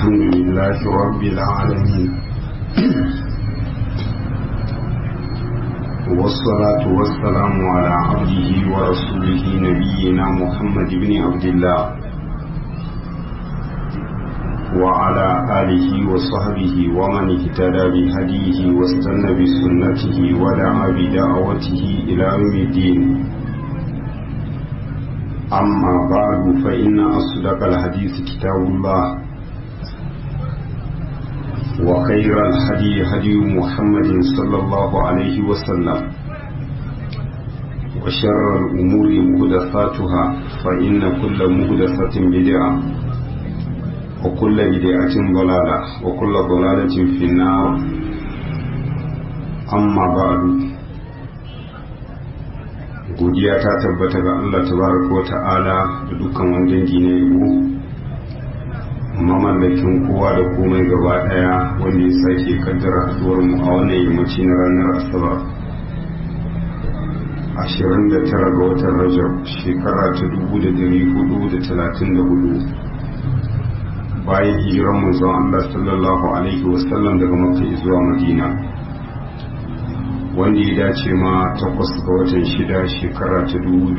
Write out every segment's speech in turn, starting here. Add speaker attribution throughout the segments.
Speaker 1: الحمد لله رب العالمين والصلاة والسلام على عبده ورسوله نبينا محمد بن عبد الله وعلى آله وصحبه ومن اهتدى بهديه واستنى بسنته ودعا بدعوته إلى يوم الدين أما بعد فإن أصدق الحديث كتاب الله وخير الهدي هدي محمد صلى الله عليه وسلم وشر الأمور مهدثاتها فإن كل مهدثة بدعة وكل بدعة ضلالة وكل ضلالة في النار أما بعد godiya ta tabbata ga Allah tabaraka wa ta'ala da dukkan wani dangi na yabo mamallakin kowa da komai gaba daya wanda ya sake kaddara haduwar mu a wannan yammaci na ranar asabar 29 ga watan rajab shekara ta 1434 bayan hijiran manzon Allah sallallahu alaihi wasallam daga makka zuwa madina wanda ya dace ma takwas ga watan shida shekara ta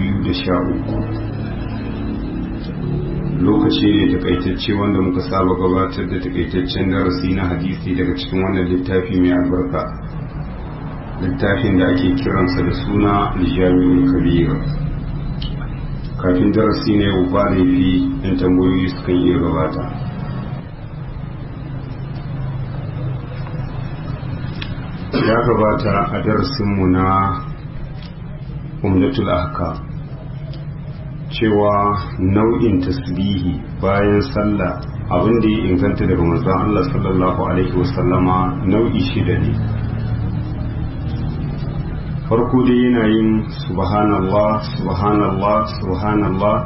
Speaker 1: 2013 lokaci ne takaitacce wanda muka saba gabatar da takaitaccen darasi na hadisi daga cikin wannan littafi mai albarka littafin da ake kiransa da suna aljami'ul kabir kafin darasi na yau ba laifi yan tambayoyi sukan iya gabata ya gabata a darasinmu na umdatul ahkam cewa nau'in tasbihi bayan sallah abin da ya inganta daga manzon Allah sallallahu alaihi wasallama nau'i shida ne farko dai yana yin subhanallah subhanallah subhanallah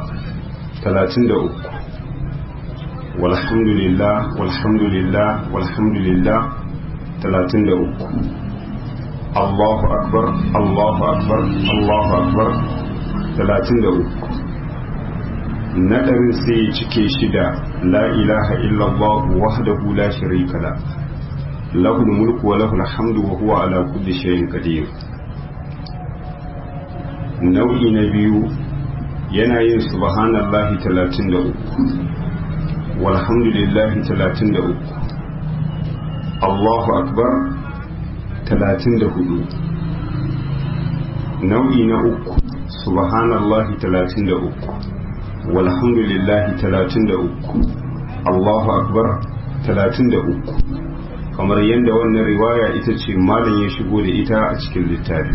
Speaker 1: 33 walhamdulillah walhamdulillah walhamdulillah 33 Allahu akbar Allahu akbar Allahu akbar 33 nadarin sai ya cike shida la ilaha illallah wahdahu la sharika la lahu mulku wa lahu alhamdu wa huwa ala kulli shay'in qadir nau'i na biyu yana yin subhanallahi 33 walhamdulillahi 33 Allahu akbar 34 nau'i na uku subhanallahi 33 walhamdulillahi 33 Allahu akbar 33 kamar yadda wannan riwaya ita ce malam ya shigo da ita a cikin littafi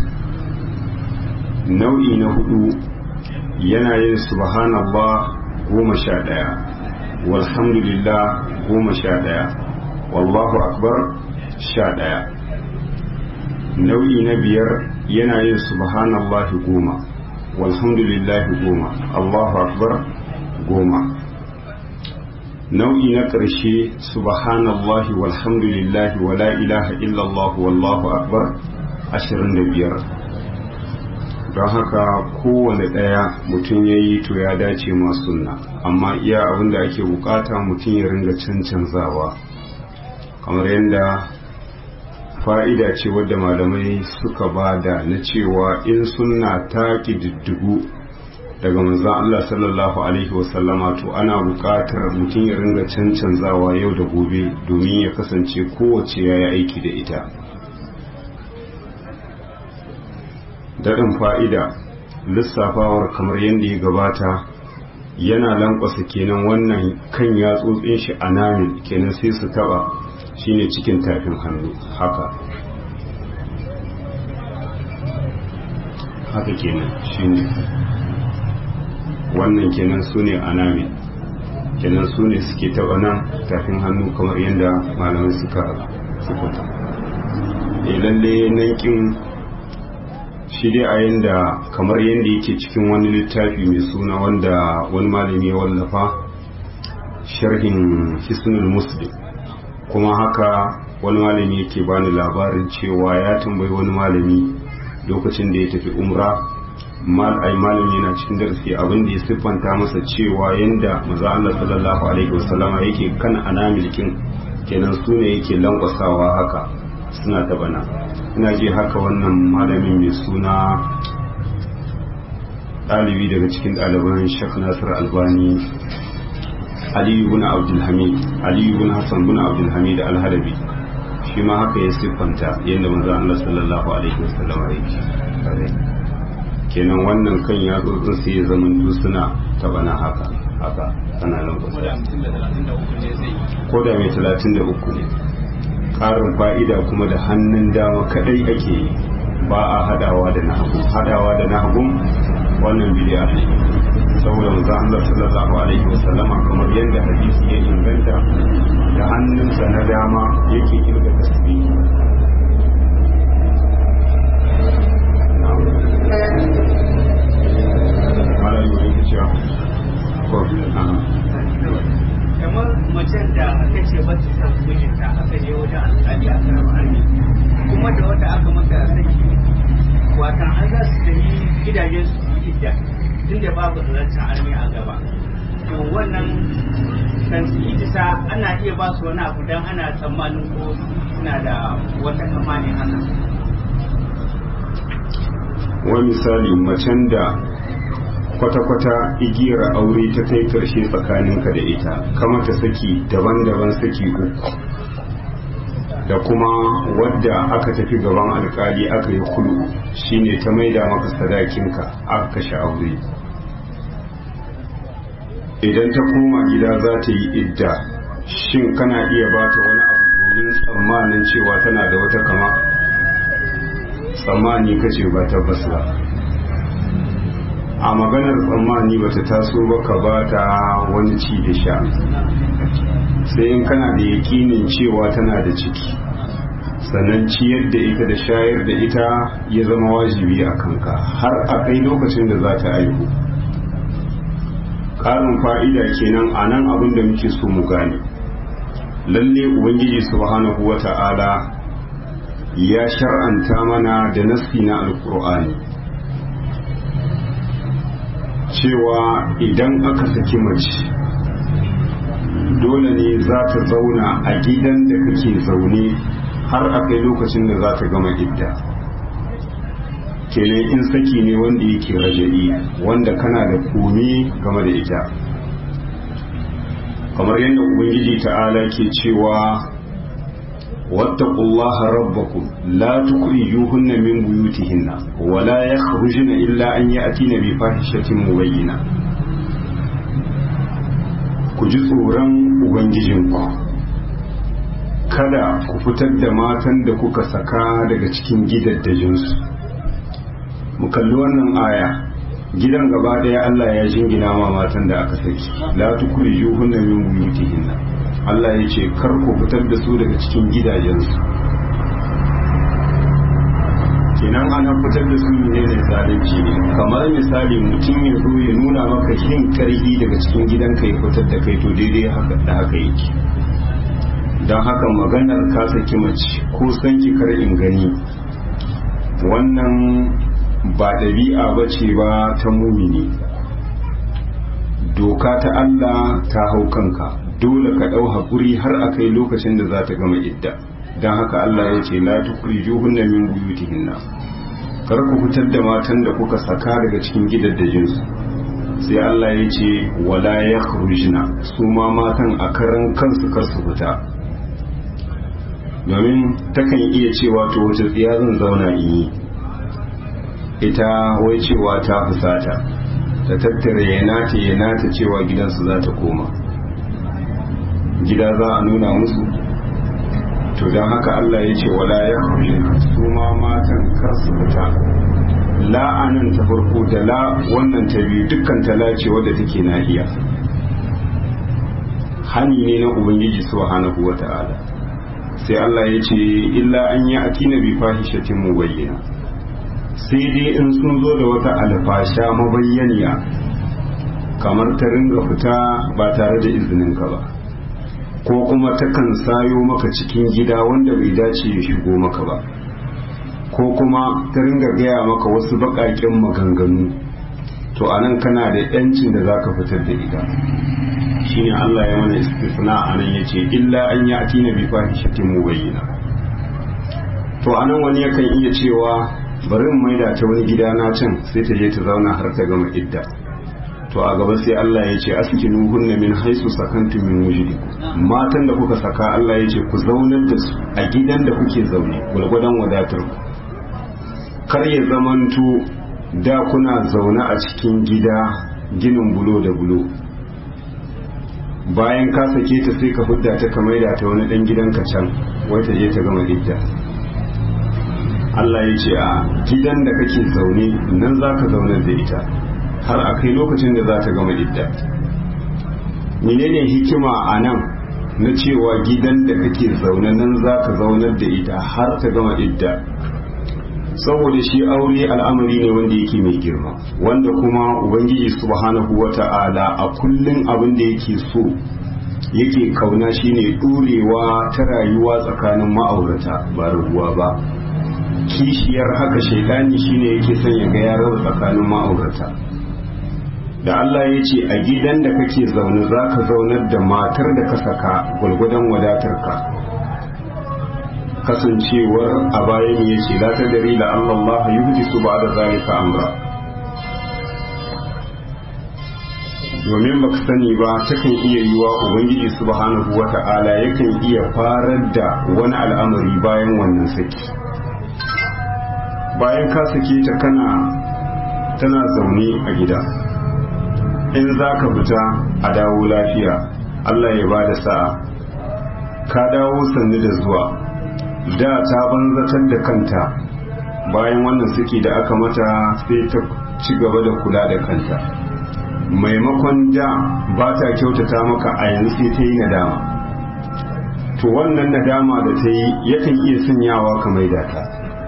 Speaker 1: nau'i na hudu yana yin subhanallah goma sha ɗaya walhamdulillah goma sha ɗaya wallahu akbar sha ɗaya nau'i na biyar yana yin subhanallah goma walhamdulillahi goma Allahu akbar goma nau'i na ƙarshe subhanallahi walhamdulillahi wa la ilaha illallah wallahu akbar ashirin da biyar don haka kowane ɗaya mutum ya yi to ya dace ma sunna amma iya abin da ake bukata mutum ya ringa cancanzawa kamar yadda fa'ida ce wadda malamai suka bada na cewa in sunna ta ƙididdigu daga manzan Allah sallallahu Alaihi wasallama to ana buƙatar mutum ya ringa cancanzawa yau da gobe domin ya kasance kowace ya yi aiki da ita daɗin fa'ida lissafawar kamar yadda ya gabata yana lankwasa kenan wannan kan yatsotsin shi a namin kenan sai su taɓa shine cikin tafin hannu haka haka kenan shine wannan kenan su ne anami kenan su ne suke taɓa nan tafin hannu kamar yadda malamai suka sukuta e lalle nankin shi dai a yadda kamar yadda yake cikin wani littafi mai suna wanda wani malami ya wallafa sharhin hisnul muslim kuma haka wani malami yake bani labarin cewa ya tambayi wani malami lokacin da ya tafi umra mal ai malam yana cikin darasi abin da ya siffanta masa cewa yanda maza Allah sallallahu alaihi wasallama yake kan anamilkin kenan su ne yake lankwasawa haka suna ta bana ina ji haka wannan malamin mai suna ɗalibi daga cikin ɗaliban shek nasir albani aliyu bin abdulhamid aliyu bin hassan bin abdulhamid alhalabi shi ma haka ya siffanta yadda manzo Allah sallallahu alaihi wasallam yake kenan wannan kan ya tsotsin sai ya zama suna ta bana haka haka ana nan ko da mai 33 ne ƙarin fa'ida kuma da hannun dama kadai ake yi ba a hadawa da nahagu hadawa da nahagun wannan bidiya ne saboda manzo Allah sallallahu alaihi wasallam kamar yadda hadisi ya inganta da hannunsa na dama yake kirga tasbihi mala yuri ya ce ko
Speaker 2: kamar macen da aka ce ba ta san mijinta aka je wajen alƙali aka raba armi kuma da wata aka mata saki watan an za su tafi gidajen su yi idda tunda babu zancen armi a gaba to wannan kan su idisa ana iya ba su wani abu don ana tsammanin ko suna da wata kama ne haka
Speaker 1: wani misali macen da kwata-kwata igiyar aure ta kai karshe tsakaninka da ita kama ta saki daban-daban saki uku da kuma wadda aka tafi gaban alkali aka yi kulu shine ta maida maka sadakinka aka kashe aure idan ta koma gida za ta yi idda shin kana iya ba ta wani abu domin tsammanin cewa tana da wata kama tsammani kace ba tabbas ba a maganar tsammani bata taso ba ka ba ta wani ci da sha sai in kana da yakinin cewa tana da ciki sannan ciyar da ita da shayar da ita ya zama wajibi a kanka har a kai lokacin da za ta aihu ƙarin fa'ida kenan a nan abin da muke so mu gane lalle ubangiji subhanahu wa ta'ala ya shar'anta mana da nassi na alkur'ani cewa idan aka saki mace dole ne za ta zauna a gidan da kake zaune har a kai lokacin da za ta gama idda kenan in saki ne wanda yake raja'i wanda kana da komi game da ita kamar yadda ubangiji ta'ala ke cewa واتقوا الله ربكم لا تخرجوهن من بيوتهن ولا يخرجن إلا أن يأتين بفاحشة مبينة ku ji tsoron ubangijinku kada ku fitar da matan da kuka saka daga cikin gidaddajinsu mu kalli wannan aya gidan gaba daya Allah ya jingina ma matan da aka saki la tukhrijuhunna min buyutihinna Allah ya ce kar ku fitar da su daga cikin gidajensu kenan ana fitar da su ne ne zalunci ne kamar misali mutum ya zo ya nuna maka yin karhi daga cikin gidanka ya fitar da kai to daidai haka da haka yake don haka maganar ka saki mace ko san ki kar in gani wannan ba ɗabi'a ba ce ba ta mumini doka ta Allah ta hau kanka dole ka ɗau haƙuri har a kai lokacin da za ta gama idda don haka Allah ya ce la tukhrijuhunna min buyutihinna kar ku fitar da matan da kuka saka daga cikin gidaddajinsu sai Allah ya ce wala yakhrujna su ma matan a karan kansu kar su fita domin takan iya cewa to wace tsiya zan zauna in yi ita wai cewa ta fusata ta tattara ya nata ya nata cewa gidansu za ta koma gida za a nuna musu to don haka Allah ya ce wala ya su ma matan kar su fita la'anan ta farko da la wannan ta biyu dukkan tala ce wadda take nahiya hani ne na ubangiji subhanahu wata'ala sai Allah ya ce illa an yi atina bi fahishatin mubayyana sai dai in sun zo da wata alfasha mabayyaniya kamar ta ringa fita ba tare da izininka ba ko kuma takan sayo maka cikin gida wanda bai dace ya shigo maka ba ko kuma ta ringa gaya maka wasu baƙaƙen maganganu to anan kana da yancin da zaka fitar da ita shine Allah ya mana istisna anan yace illa an ya'ti na bi fahishatin mubayyina to anan wani yakan iya cewa bari in maida ta wani gida na can sai ta je ta zauna har ta gama idda to a gaba sai Allah ya ce askinu hunna min haisu sakantum min wujudikum matan da kuka saka Allah ya ce ku zaunar da su a gidan da kuke zaune gulgudan wadatar ku kar ya zamanto da kuna zaune a cikin gida ginin bulo da bulo bayan ka sake ta sai ka hudda ta ka maida ta wani dan gidanka can wai ta je ta gama idda Allah ya ce a gidan da kake zaune nan za ka zaunar da ita har a kai lokacin da za ta gama idda menene hikima a nan na cewa gidan da kake zaune nan za ka zaunar da ita har ta gama idda saboda shi aure al'amari ne wanda yake mai girma wanda kuma ubangiji subhanahu wata'ala a kullum abin da yake so yake kauna shine ɗorewa ta rayuwa tsakanin ma'aurata ba rabuwa ba kishiyar haka shaidani shine yake son ya ga ya raba tsakanin ma'aurata da Allah ya ce a gidan da kake zaune za ka zaunar da matar da ka saka gwalgwadon wadatarka kasancewar a bayan ya ce la ta dare da Allah yi huji su ba da zalika amra domin baka sani ba takan iya yiwa ubangiji subhanahu wa ta'ala yakan iya farar da wani al'amari bayan wannan saki bayan ka sake ta kana tana zaune a gida in za ka fita a dawo lafiya Allah ya ba da sa'a ka dawo sannu da zuwa da ta banzatar da kanta bayan wannan suke da aka mata sai ta ci gaba da kula da kanta maimakon da ba ta kyautata maka a yanzu sai ta yi nadama to wannan nadama da ta yi yakan iya sanyawa ka maida ta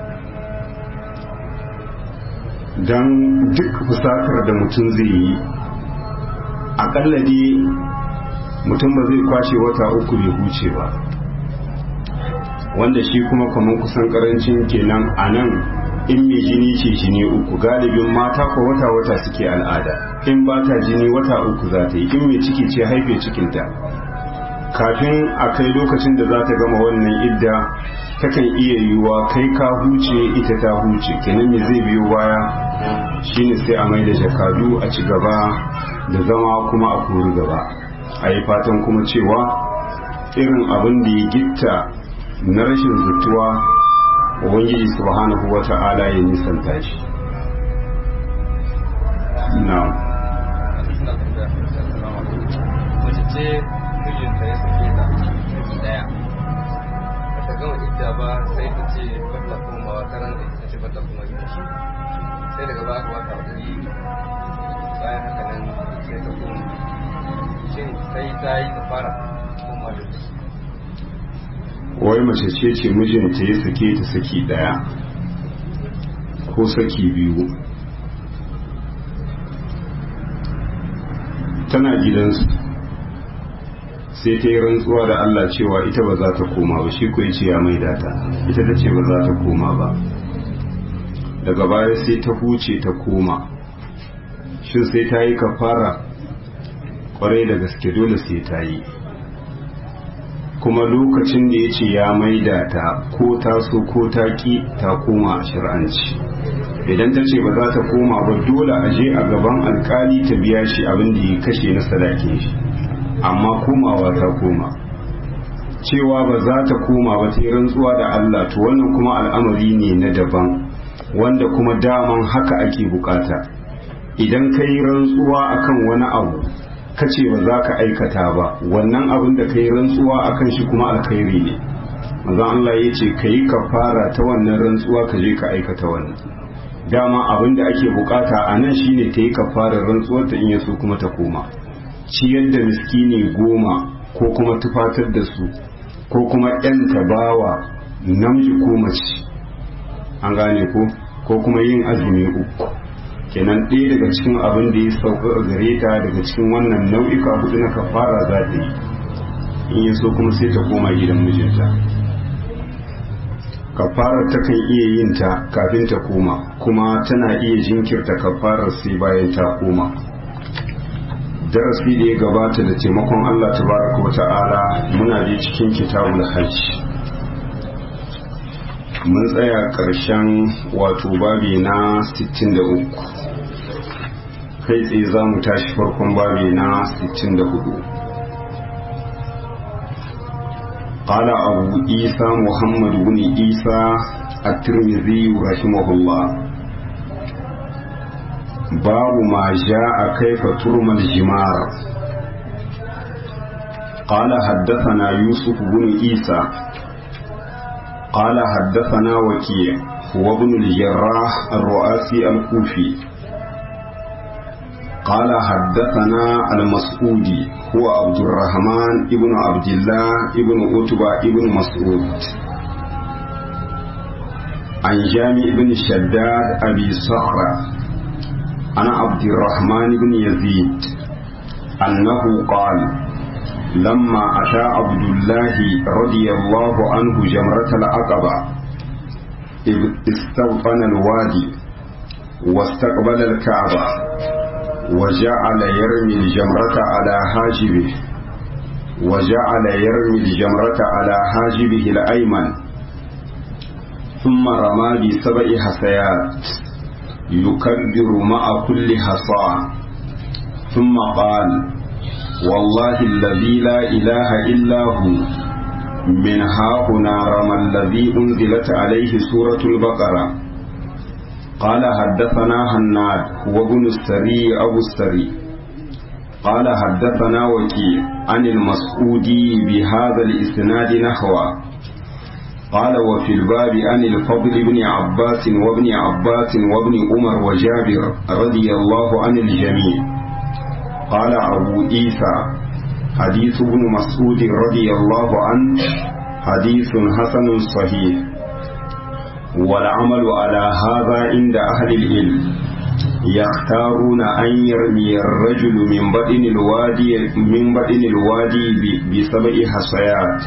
Speaker 1: don duk fusatar da mutum zai yi akalla dai mutum ba zai kwashe wata uku bai huce ba wanda shi kuma kamar kusan karancin kenan a nan in mai jini ce jini uku galibin mata ko wata wata suke al'ada in ba ta jini wata uku za ta yi in mai ciki ce haife cikinta kafin a kai lokacin da za ta gama wannan idda takan iya yiwuwa kai ka huce ita ta huce kenan me zai biyo baya shine sai a mai da jakadu a ci gaba da zama kuma a kori gaba a yi fatan kuma cewa irin abin da ya gitta na rashin zutuwa ubangiji subhanahu wa ta'ala ya nisanta shi na
Speaker 3: mace ce mijinta ya sake ta ciki daya ba ta gama idda ba sai ta ce bata komawa karan da ita ce bata kuma gidan shi sai daga ba aka bata hakuri bayan haka nan sai ta koma shin sai ta yi ta fara koma da shi
Speaker 1: wai mace ce ce mijinta ya sake ta saki daya ko saki biyu tana gidansu sai ta yi rantsuwa da Allah cewa ita ba za ta koma ba shi ko ce ya maida ta ita ta ce ba za ta koma ba daga baya sai ta huce ta koma shin sai ta yi kafara kwarai da gaske dole sai ta yi kuma lokacin da ya ce ya maida ta ko ta so ko ta ki ta koma a shir'anci idan ta ce ba za ta koma ba dole a je a gaban alkali ta biya shi abin da ya kashe na sadakin shi amma komawa ta koma cewa ba za ta koma ba ta yi rantsuwa da Allah to wannan kuma al'amari ne na daban wanda kuma daman haka ake bukata idan ka yi rantsuwa akan wani abu ka ce ba za ka aikata ba wannan abin da ka yi rantsuwa akan shi kuma alkhairi ne manzon Allah ya ce ka yi kafara ta wannan rantsuwa ka je ka aikata wannan dama abin da ake bukata a nan shine ta yi kafarar rantsuwar ta in yaso kuma ta koma ciyar da miskini goma ko kuma tufatar da su ko kuma yan tabawa namiji ko mace an gane ko ko kuma yin azumi uku kenan ɗaya daga cikin abin da ya sauka gare ta daga cikin wannan nau'ika hudu na kafara za ta yi in yaso kuma sai ta koma gidan mijinta kafarar takan iya yin ta kafin ta koma kuma tana iya jinkirta kafarar sai bayan ta koma darasi da ya gabata da taimakon Allah tabaraka wa ta'ala muna da cikin kitabul hajj mun tsaya ƙarshen wato babi na 63 kai tsaye za mu tashi farkon babi na 64 قال أبو عيسى محمد بن عيسى الترمذي رحمه الله باب ما جاء كيف ترمى الجمار قال حدثنا يوسف بن عيسى قال حدثنا وكيع هو ابن الجراح الرؤاسي الكوفي قال حدثنا المسعودي هو عبد الرحمن ابن عبد الله ابن عتبة ابن مسعود عن جامع بن شداد أبي صخرة عن عبد الرحمن بن يزيد أنه قال لما أتى عبد الله رضي الله عنه جمرة العقبة استوطن الوادي واستقبل الكعبة وجعل يرمي الجمرة على حاجبه وجعل يرمي الجمرة على حاجبه الأيمن ثم رمى بسبع حسيات يكبر مع كل حصى ثم قال والله الذي لا إله إلا هو من ها هنا رمى الذي أنزلت عليه سورة البقرة قال حدثنا هناد هو ابن السري أبو السري قال حدثنا وكيع عن المسعودي بهذا الإسناد نحوه قال وفي الباب عن الفضل بن عباس وابن عباس وابن عمر وجابر رضي الله عن الجميع قال أبو عيسى حديث ابن مسعود رضي الله عنه حديث حسن صحيح والعمل على هذا عند أهل العلم يختارون أن يرمي الرجل من بدن الوادي من بدن الوادي بسبع حصيات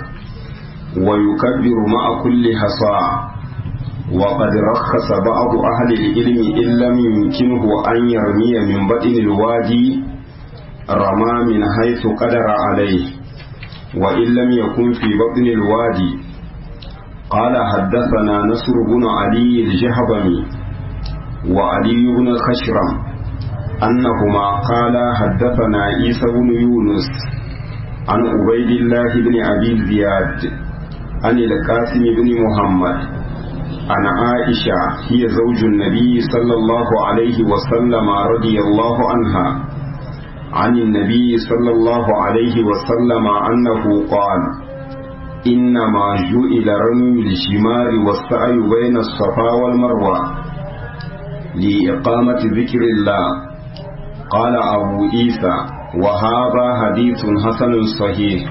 Speaker 1: ويكبر مع كل حصى وقد رخص بعض أهل العلم إن لم يمكنه أن يرمي من بدن الوادي رمى من حيث قدر عليه وإن لم يكن في بطن الوادي قال حدثنا نصر بن علي الجهضمي وعلي بن خشرم أنهما قال حدثنا عيسى بن يونس عن عبيد الله بن أبي زياد عن القاسم بن محمد عن عائشة هي زوج النبي صلى الله عليه وسلم رضي الله عنها عن النبي صلى الله عليه وسلم أنه قال إنما جئل رمي الجمار والسعي بين الصفا والمروة لإقامة ذكر الله قال أبو عيسى وهذا حديث حسن صحيح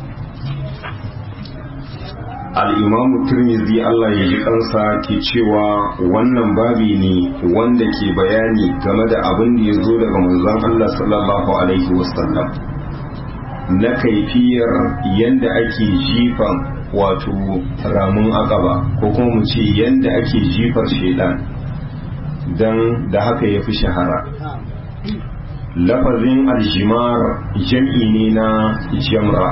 Speaker 1: al'imamu turmizi Allah ya ji kansa ke cewa wannan babi ne wanda ke bayani game da abin da ya zo daga manzon Allah sallallahu Alaihi wasallam na kaifiyar yadda ake jifan wato ramun akaba ko kuma mu ce yadda ake jifar shaidan don da haka ya fi shahara lafazin aljimar jam'i ne na jamra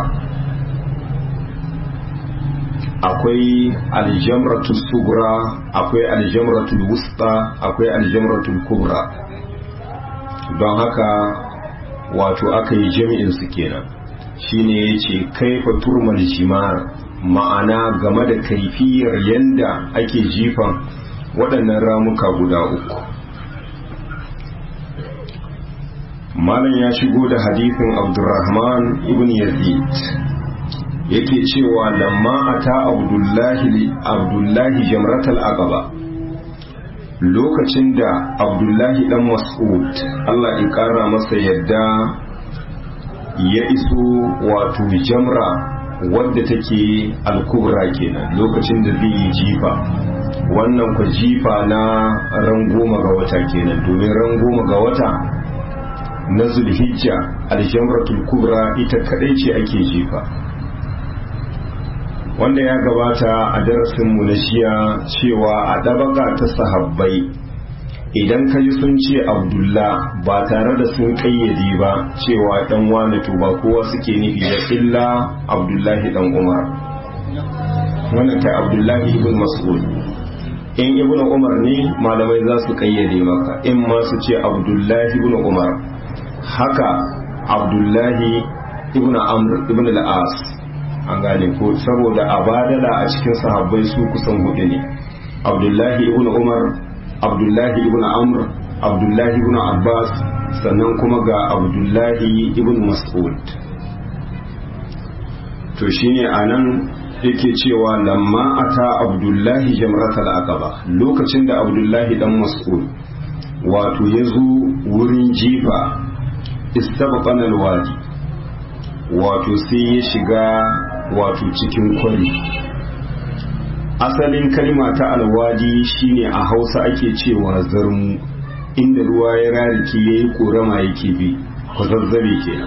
Speaker 1: akwai aljamratul sugura akwai aljamratul wusta akwai aljamratul kubra don haka wato aka yi jami'in su kenan shine yace kaifa turmal jimar ma'ana game da kaifiyar yanda ake jifan waɗannan ramuka guda uku malam ya shigo da hadithin abdurrahman ibn yazid yake cewa lamma ata abdullahi abdullahi jamratal aqaba lokacin da abdullahi dan mas'ud Allah ya kara masa yadda ya iso wato jamra wadda take alkubra kenan lokacin da zai yi jifa wannan kwa jifa na ran goma ga wata kenan domin ran goma ga wata na zulhijja aljamratul kubra ita kadai ce ake jifa wanda ya gabata a darasinmu na shiya cewa a ɗabaga ta sahabbai idan ka ji sun ce abdullah ba tare da sun ƙayyade ba cewa ɗan wane to ba kowa suke nufi da illa abdullahi ɗan umar wannan kai abdullahi ibn mas'ud in ibn umar ne malamai za su ƙayyade maka in ma su ce abdullahi ibn umar haka abdullahi ibn amr ibn al-as an gane ko saboda a badala a cikin sahabbai su kusan hudu ne abdullahi ibn umar abdullahi ibn amr abdullahi ibn abbas sannan kuma ga abdullahi ibn mas'ud to shine anan yake cewa lamma ata abdullahi jamratul aqaba lokacin da abdullahi dan mas'ud wato ya zo wurin jifa istabqana alwadi wato sai ya shiga wato cikin kwari asalin kalma ta alwadi shine a hausa ake cewa zarmu inda ruwa ya rariki ya yi korama yake bi kwazazzabe kenan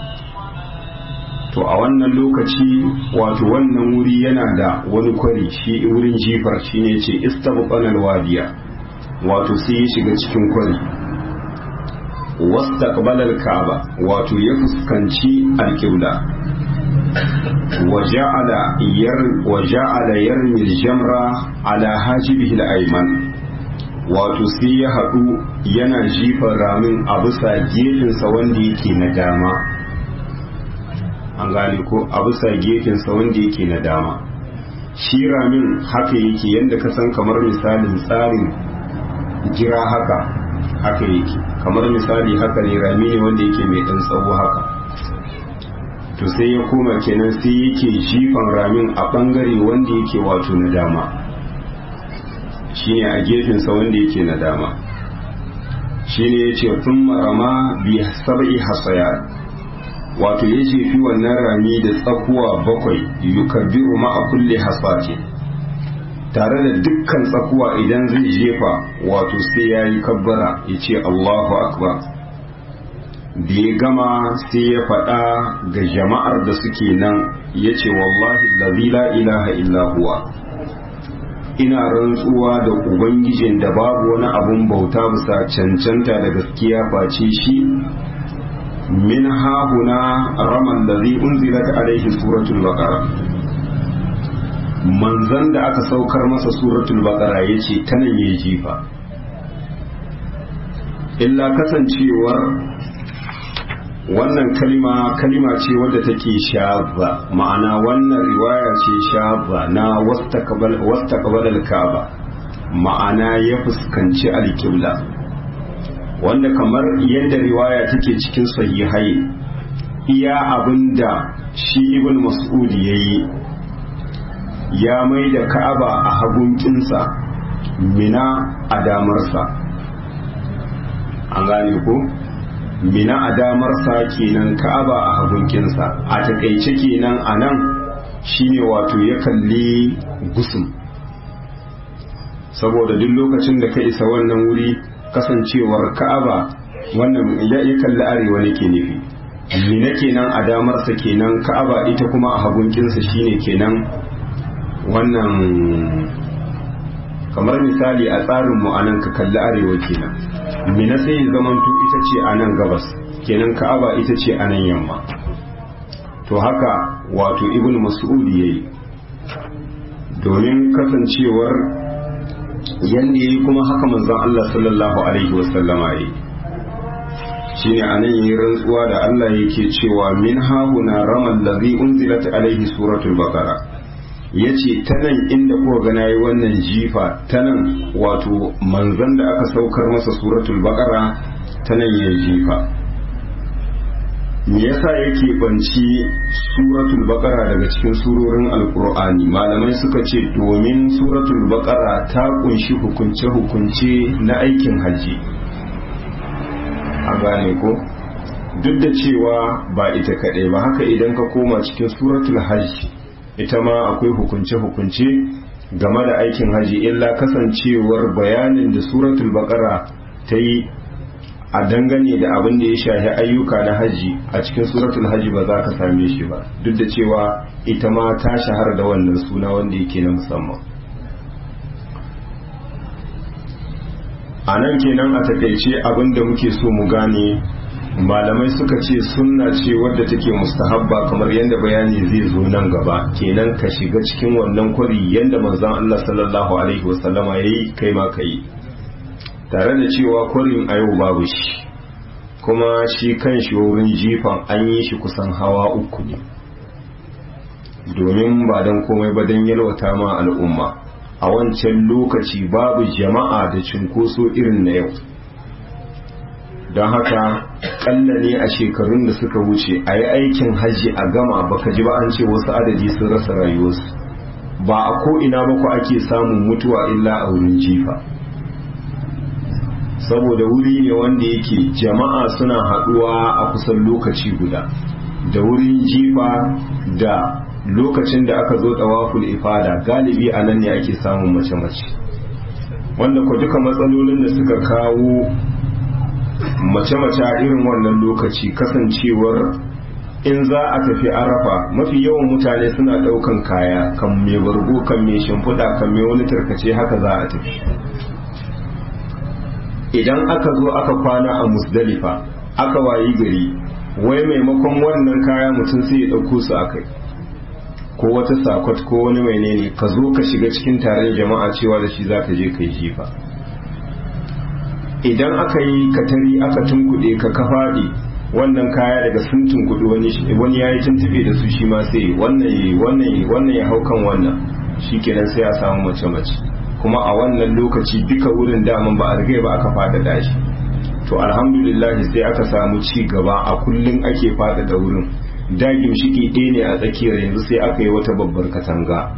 Speaker 1: to a wannan lokaci wato wannan wuri yana da wani kwari shi wurin jifar shine ce istabqana alwadiya wato sai ya shiga cikin kwari wastaqbala al-kaaba wato ya fuskanci al-qibla waja'ala yar waja'ala yarmi al-jamra ala hajibihi al-ayman wato sai ya hadu yana jifar ramin a bisa gefensa wanda yake na dama an gane ko a bisa gefensa wanda yake na dama shi ramin haka yake yadda ka san kamar misalin tsarin gira haka haka yake kamar misali haka ne rami ne wanda yake mai dan tsawo haka to sai ya koma kenan sai yake jifan ramin a bangare wanda yake wato na dama shine a gefensa wanda yake na dama shine yace thumma rama bi sab'i hasayat wato ya jefi wannan rami da tsakuwa bakwai yukabbiru ma a kulle hasati tare da dukkan tsakuwa idan zai jefa wato sai ya yi kabbara ya ce Allahu akbar da ya gama sai ya faɗa ga jama'ar da suke nan ya ce wallahi la ilaha illa huwa ina rantsuwa da ubangijin da babu wani abun bauta bisa cancanta da gaskiya face shi min hahuna raman da zai unzilat alaihi suratul baqara manzan da aka saukar masa suratul baqara yace ta nan yayi jifa illa kasancewar wannan kalima kalima ce wadda take shazza ma'ana wannan riwaya ce shazza na wastaqbal al-kaaba ma'ana ya fuskanci al-qibla wanda kamar yadda riwaya take cikin sahihai iya abinda shi ibn mas'ud yayi ya mai da ka'aba a hagun kinsa mina a damarsa an gane ko mina a damarsa kenan ka'aba a hagun kinsa a takaice kenan a nan shine wato ya kalli gusum saboda duk lokacin da ka isa wannan wuri kasancewar ka'aba wannan ya kalli arewa ne ke nufi mina kenan a damarsa kenan ka'aba ita kuma a hagunkinsa shine kenan wannan kamar misali a tsarin mu anan ka kalli arewa kenan mina sai ya zamanto ita ce a nan gabas kenan ka'aba ita ce a nan yamma to haka wato ibn mas'ud yayi domin kasancewar yanda yayi kuma haka manzon Allah sallallahu alaihi wasallama yayi shine anan yayi rantsuwa da Allah yake cewa min hahuna ramal ladhi unzilat alaihi suratul baqara yace ta nan inda kuka ga nayi wannan jifa ta nan wato manzon da aka saukar masa suratul baqara ta nan yayi jifa me yasa yake banci suratul baqara daga cikin surorin alqur'ani malamai suka ce domin suratul baqara ta kunshi hukunce hukunce na aikin haji a gane ko duk da cewa ba ita kaɗai ba haka idan ka koma cikin suratul hajj ita ma akwai hukunce hukunce game da aikin haji illa kasancewar bayanin da suratul baqara ta yi a dangane da abin da ya shafi ayyuka na haji a cikin suratul haji ba za ka same shi ba duk da cewa ita ma ta shahara da wannan suna wanda yake na musamman a nan kenan a takaice abin da muke so mu gane malamai suka ce sunna ce wadda take mustahabba kamar yadda bayani zai zo nan gaba kenan ka shiga cikin wannan kwari yadda manzon Allah sallallahu alaihi wasallama yayi kai ma kai tare da cewa kwarin a yau babu shi kuma shi kan shi wurin jifan an yi shi kusan hawa uku ne domin ba don komai ba don yalwata ma al'umma a wancan lokaci babu jama'a da cinkoso irin na yau don haka kalla ne a shekarun da suka wuce a yi aikin hajji a gama baka ji ba an ce wasu adadi sun rasa rayuwarsu ba a ko'ina ba ku ake samun mutuwa illa a wurin jifa saboda wuri ne wanda yake jama'a suna haɗuwa a kusan lokaci guda da wurin jifa da lokacin da aka zo tawaful ifada galibi a nan ne ake samun mace-mace wanda ku duka matsalolin da suka kawo mace-mace a irin wannan lokaci kasancewar in za a tafi arafa mafi yawan mutane suna ɗaukan kaya kan mai bargo kan mai shimfiɗa kan mai wani tarkace haka za a tafi idan aka zo aka kwana a musdalifa aka wayi gari wai maimakon wannan kaya mutum sai ya ɗauko su a kai ko wata sakot ko wani mai ne ka zo ka shiga cikin taron jama'a cewa da shi za ka je ka yi jifa idan aka yi katari aka tunkuɗe ka ka faɗi wannan kaya daga sun tunkuɗe wani wani ya yi tuntube da su shi ma sai wannan wannan wannan ya hau kan wannan shi kenan sai a samu mace mace kuma a wannan lokaci duka wurin daman ba a rigai ba aka faɗaɗa shi to alhamdulillah sai aka samu ci gaba a kullum ake faɗaɗa wurin da gimshiki ɗaya ne a tsakiyar yanzu sai aka yi wata babbar katanga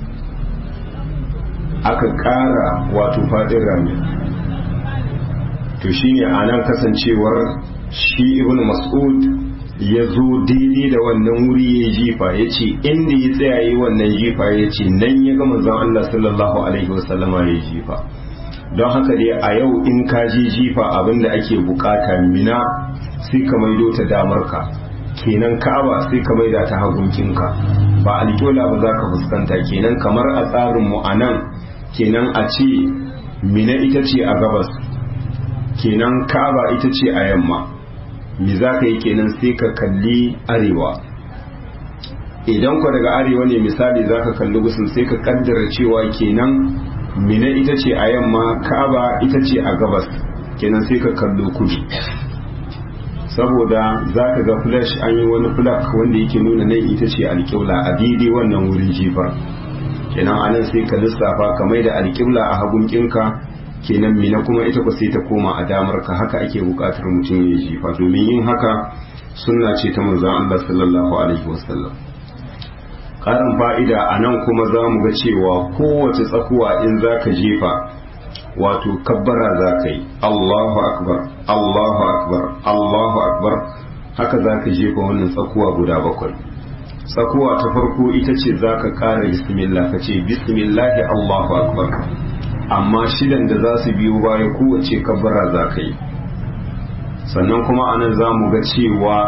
Speaker 1: aka ƙara wato faɗin rami to shine a nan kasancewar shi ibn mas'ud ya zo daidai da wannan wuri ya jifa ya ce inda ya tsaya yi wannan jifa ya ce nan ya ga manzon Allah sallallahu alaihi wasallama ya jifa don haka dai a yau in ka je jifa abinda ake bukata mina sai ka maido ta damar ka kenan ka'aba sai ka maida ta hagunkinka ba alƙyola ba za ka fuskanta kenan kamar a tsarin mu a nan kenan a ce mina ita ce a gabas kenan ka'aba ita ce a yamma me za ka yi kenan sai ka kalli arewa idan ku daga arewa ne misali za ka kalli gusun sai ka kaddara cewa kenan mina ita ce a yamma ka'aba ita ce a gabas kenan sai ka kallo kudu saboda za ka ga flash an yi wani flak wanda yake nuna nan ita ce alƙibla a daidai wannan wurin jifa kenan anan sai ka lissafa ka mai da alƙibla a hagun kinka kenan mina kuma ita ku sai ta koma a damar ka haka ake buƙatar mutum ya jifa domin yin haka sunna ce ta manzon Allah sallallahu alaihi wasallam ƙarin fa'ida a nan kuma za mu ga cewa kowace tsakuwa in za ka jefa wato kabbara za ka yi Allahu akbar Allahu akbar Allahu akbar haka za ka jefa wannan tsakuwa guda bakwai tsakuwa ta farko ita ce za ka ƙara bismillah ka ce bismillahi Allahu akbar amma shidan da za su biyo baya kowace kabbara za ka yi sannan kuma anan za mu ga cewa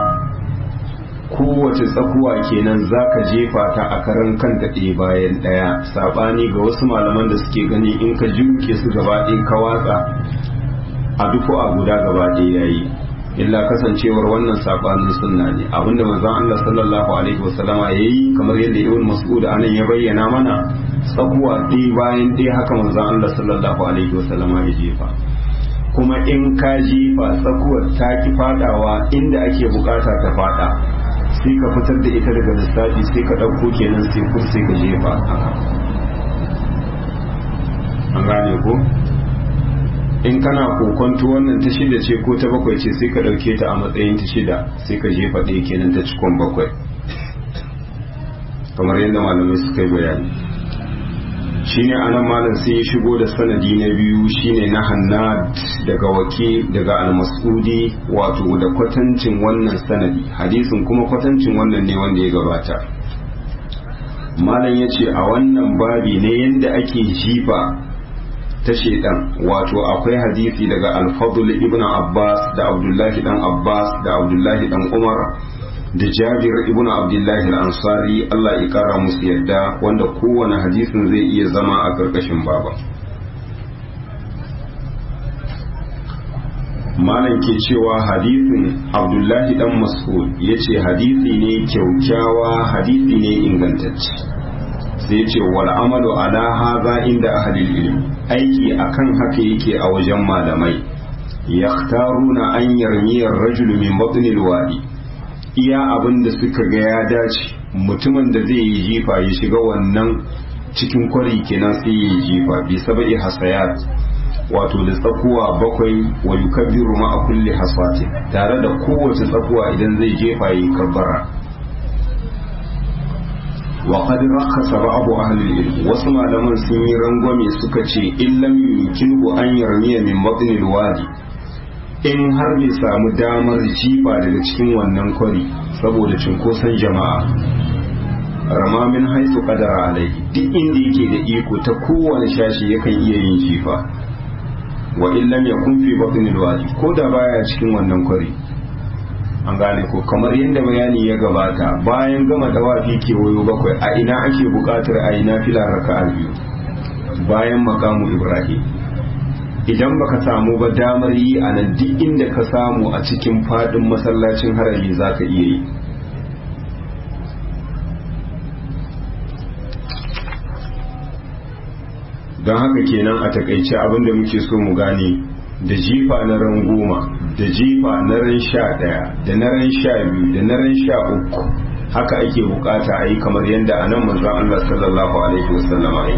Speaker 1: kowace tsakuwa kenan za ka jefa ta a karan kanta ɗaya bayan ɗaya saɓani ga wasu malaman da suke gani in ka juke su gaba ɗaya ka watsa a dufu a guda gaba ɗaya yayi illa kasancewar wannan saɓanin sunna ne abinda manzon Allah sallallahu alaihi wasallama yayi kamar yadda Ibn Mas'ud anan ya bayyana mana tsakuwa ɗaya bayan ɗaya haka manzon Allah sallallahu alaihi wasallama ya jefa kuma in ka jefa tsakuwar ta ki fadawa inda ake bukata ta fada sai ka fitar da ita daga lissafi sai ka ɗauko kenan sai kur sai ka jefa an gane ko in kana kokonto wannan ta shida ce ko ta bakwai ce sai ka ɗauke ta a matsayin ta shida sai ka jefa ɗaya kenan ta cikon bakwai kamar yadda malamai suka yi bayani shine anan malam sai ya shigo da sanadi na biyu shine na hannad daga wake daga almasudi wato da kwatancin wannan sanadi hadisin kuma kwatancin wannan ne wanda ya gabata malam ya ce a wannan babi ne yadda ake jifa ta shedan wato akwai hadisi daga alfadul ibn abbas da abdullahi dan abbas da abdullahi dan umar da jabir ibn abdullahi al-ansari Allah ya kara musu yadda wanda kowane hadisin zai iya zama a karkashin baba malam ke cewa hadisin abdullahi dan mas'ud ya ce hadisi ne kyaukyawa hadisi ne ingantacce sai ce wal amalu ala haza inda ahlil ilm aiki akan haka yake a wajen malamai yaktaruna an yarmiyar rajulu min batnil wadi iya abin da suka ga ya dace mutumin da zai yi jifa ya shiga wannan cikin kwari kenan sai ya yi jifa bi sabai hasayat wato da tsakuwa bakwai wa yukabbiru ma a kulli hasati tare da kowace tsakuwa idan zai jefa yi kabbara wa qad rakhasa ba'du ahli al-ilm wasu malaman sun yi rangwame suka ce illam yumkinu an yarmiya min batni al-wadi in har bai samu damar jifa daga cikin wannan kwari saboda cinkoson jama'a rama min haisu qadara alai duk inda yake da iko ta kowane shashi yakan iya yin jifa wa illam yakun fi batnil wadi ko da baya cikin wannan kwari an gane ko kamar yadda bayani ya gabata bayan gama dawafi kewayo bakwai a ina ake bukatar a yi nafila raka'a biyu bayan makamu ibrahim idan baka samu ba damar yi a nan duk inda ka samu a cikin fadin masallacin harami zaka iya yi don haka kenan a takaice abinda muke so mu gane da jifa na ran goma da jifa na ran sha daya da na ran sha biyu da na ran sha uku haka ake bukata a yi kamar yadda a nan manzon Allah sallallahu alaihi wasallam a yi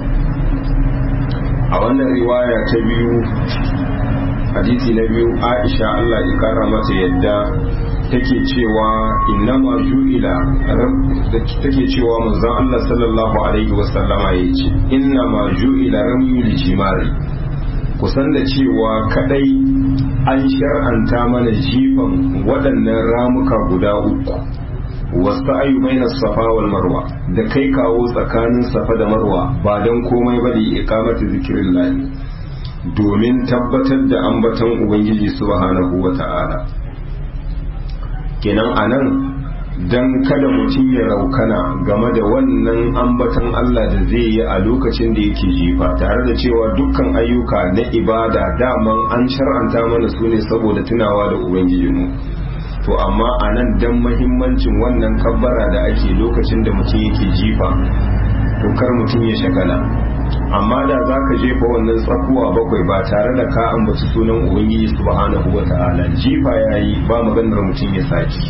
Speaker 1: a wannan riwaya ta biyu hadisi na biyu Aisha Allah ya kara mata yadda take cewa innama ju'ila take cewa manzon Allah sallallahu alaihi wasallama yace innama ju'ila ramyul jimari kusan da cewa kadai an shar'anta mana jifan waɗannan ramuka guda uku wasu ayu baina safa wal marwa da kai kawo tsakanin safa da marwa ba don komai ba da iqamati zikrillah domin tabbatar da ambaton ubangiji subhanahu wa ta'ala kenan anan dan kada mutum ya raukana game da wannan ambaton Allah da zai yi a lokacin da yake jifa tare da cewa dukkan ayyuka na ibada daman an shar'anta mana su ne saboda tunawa da ubangijinmu to amma a nan dan mahimmancin wannan kabbara da ake lokacin da mutum yake jifa to kar mutum ya shagala amma da za ka jefa wannan tsakuwa bakwai ba tare da ka ambaci sunan ubangiji subhanahu wa ta'ala jifa yayi ba maganar mutum ya saki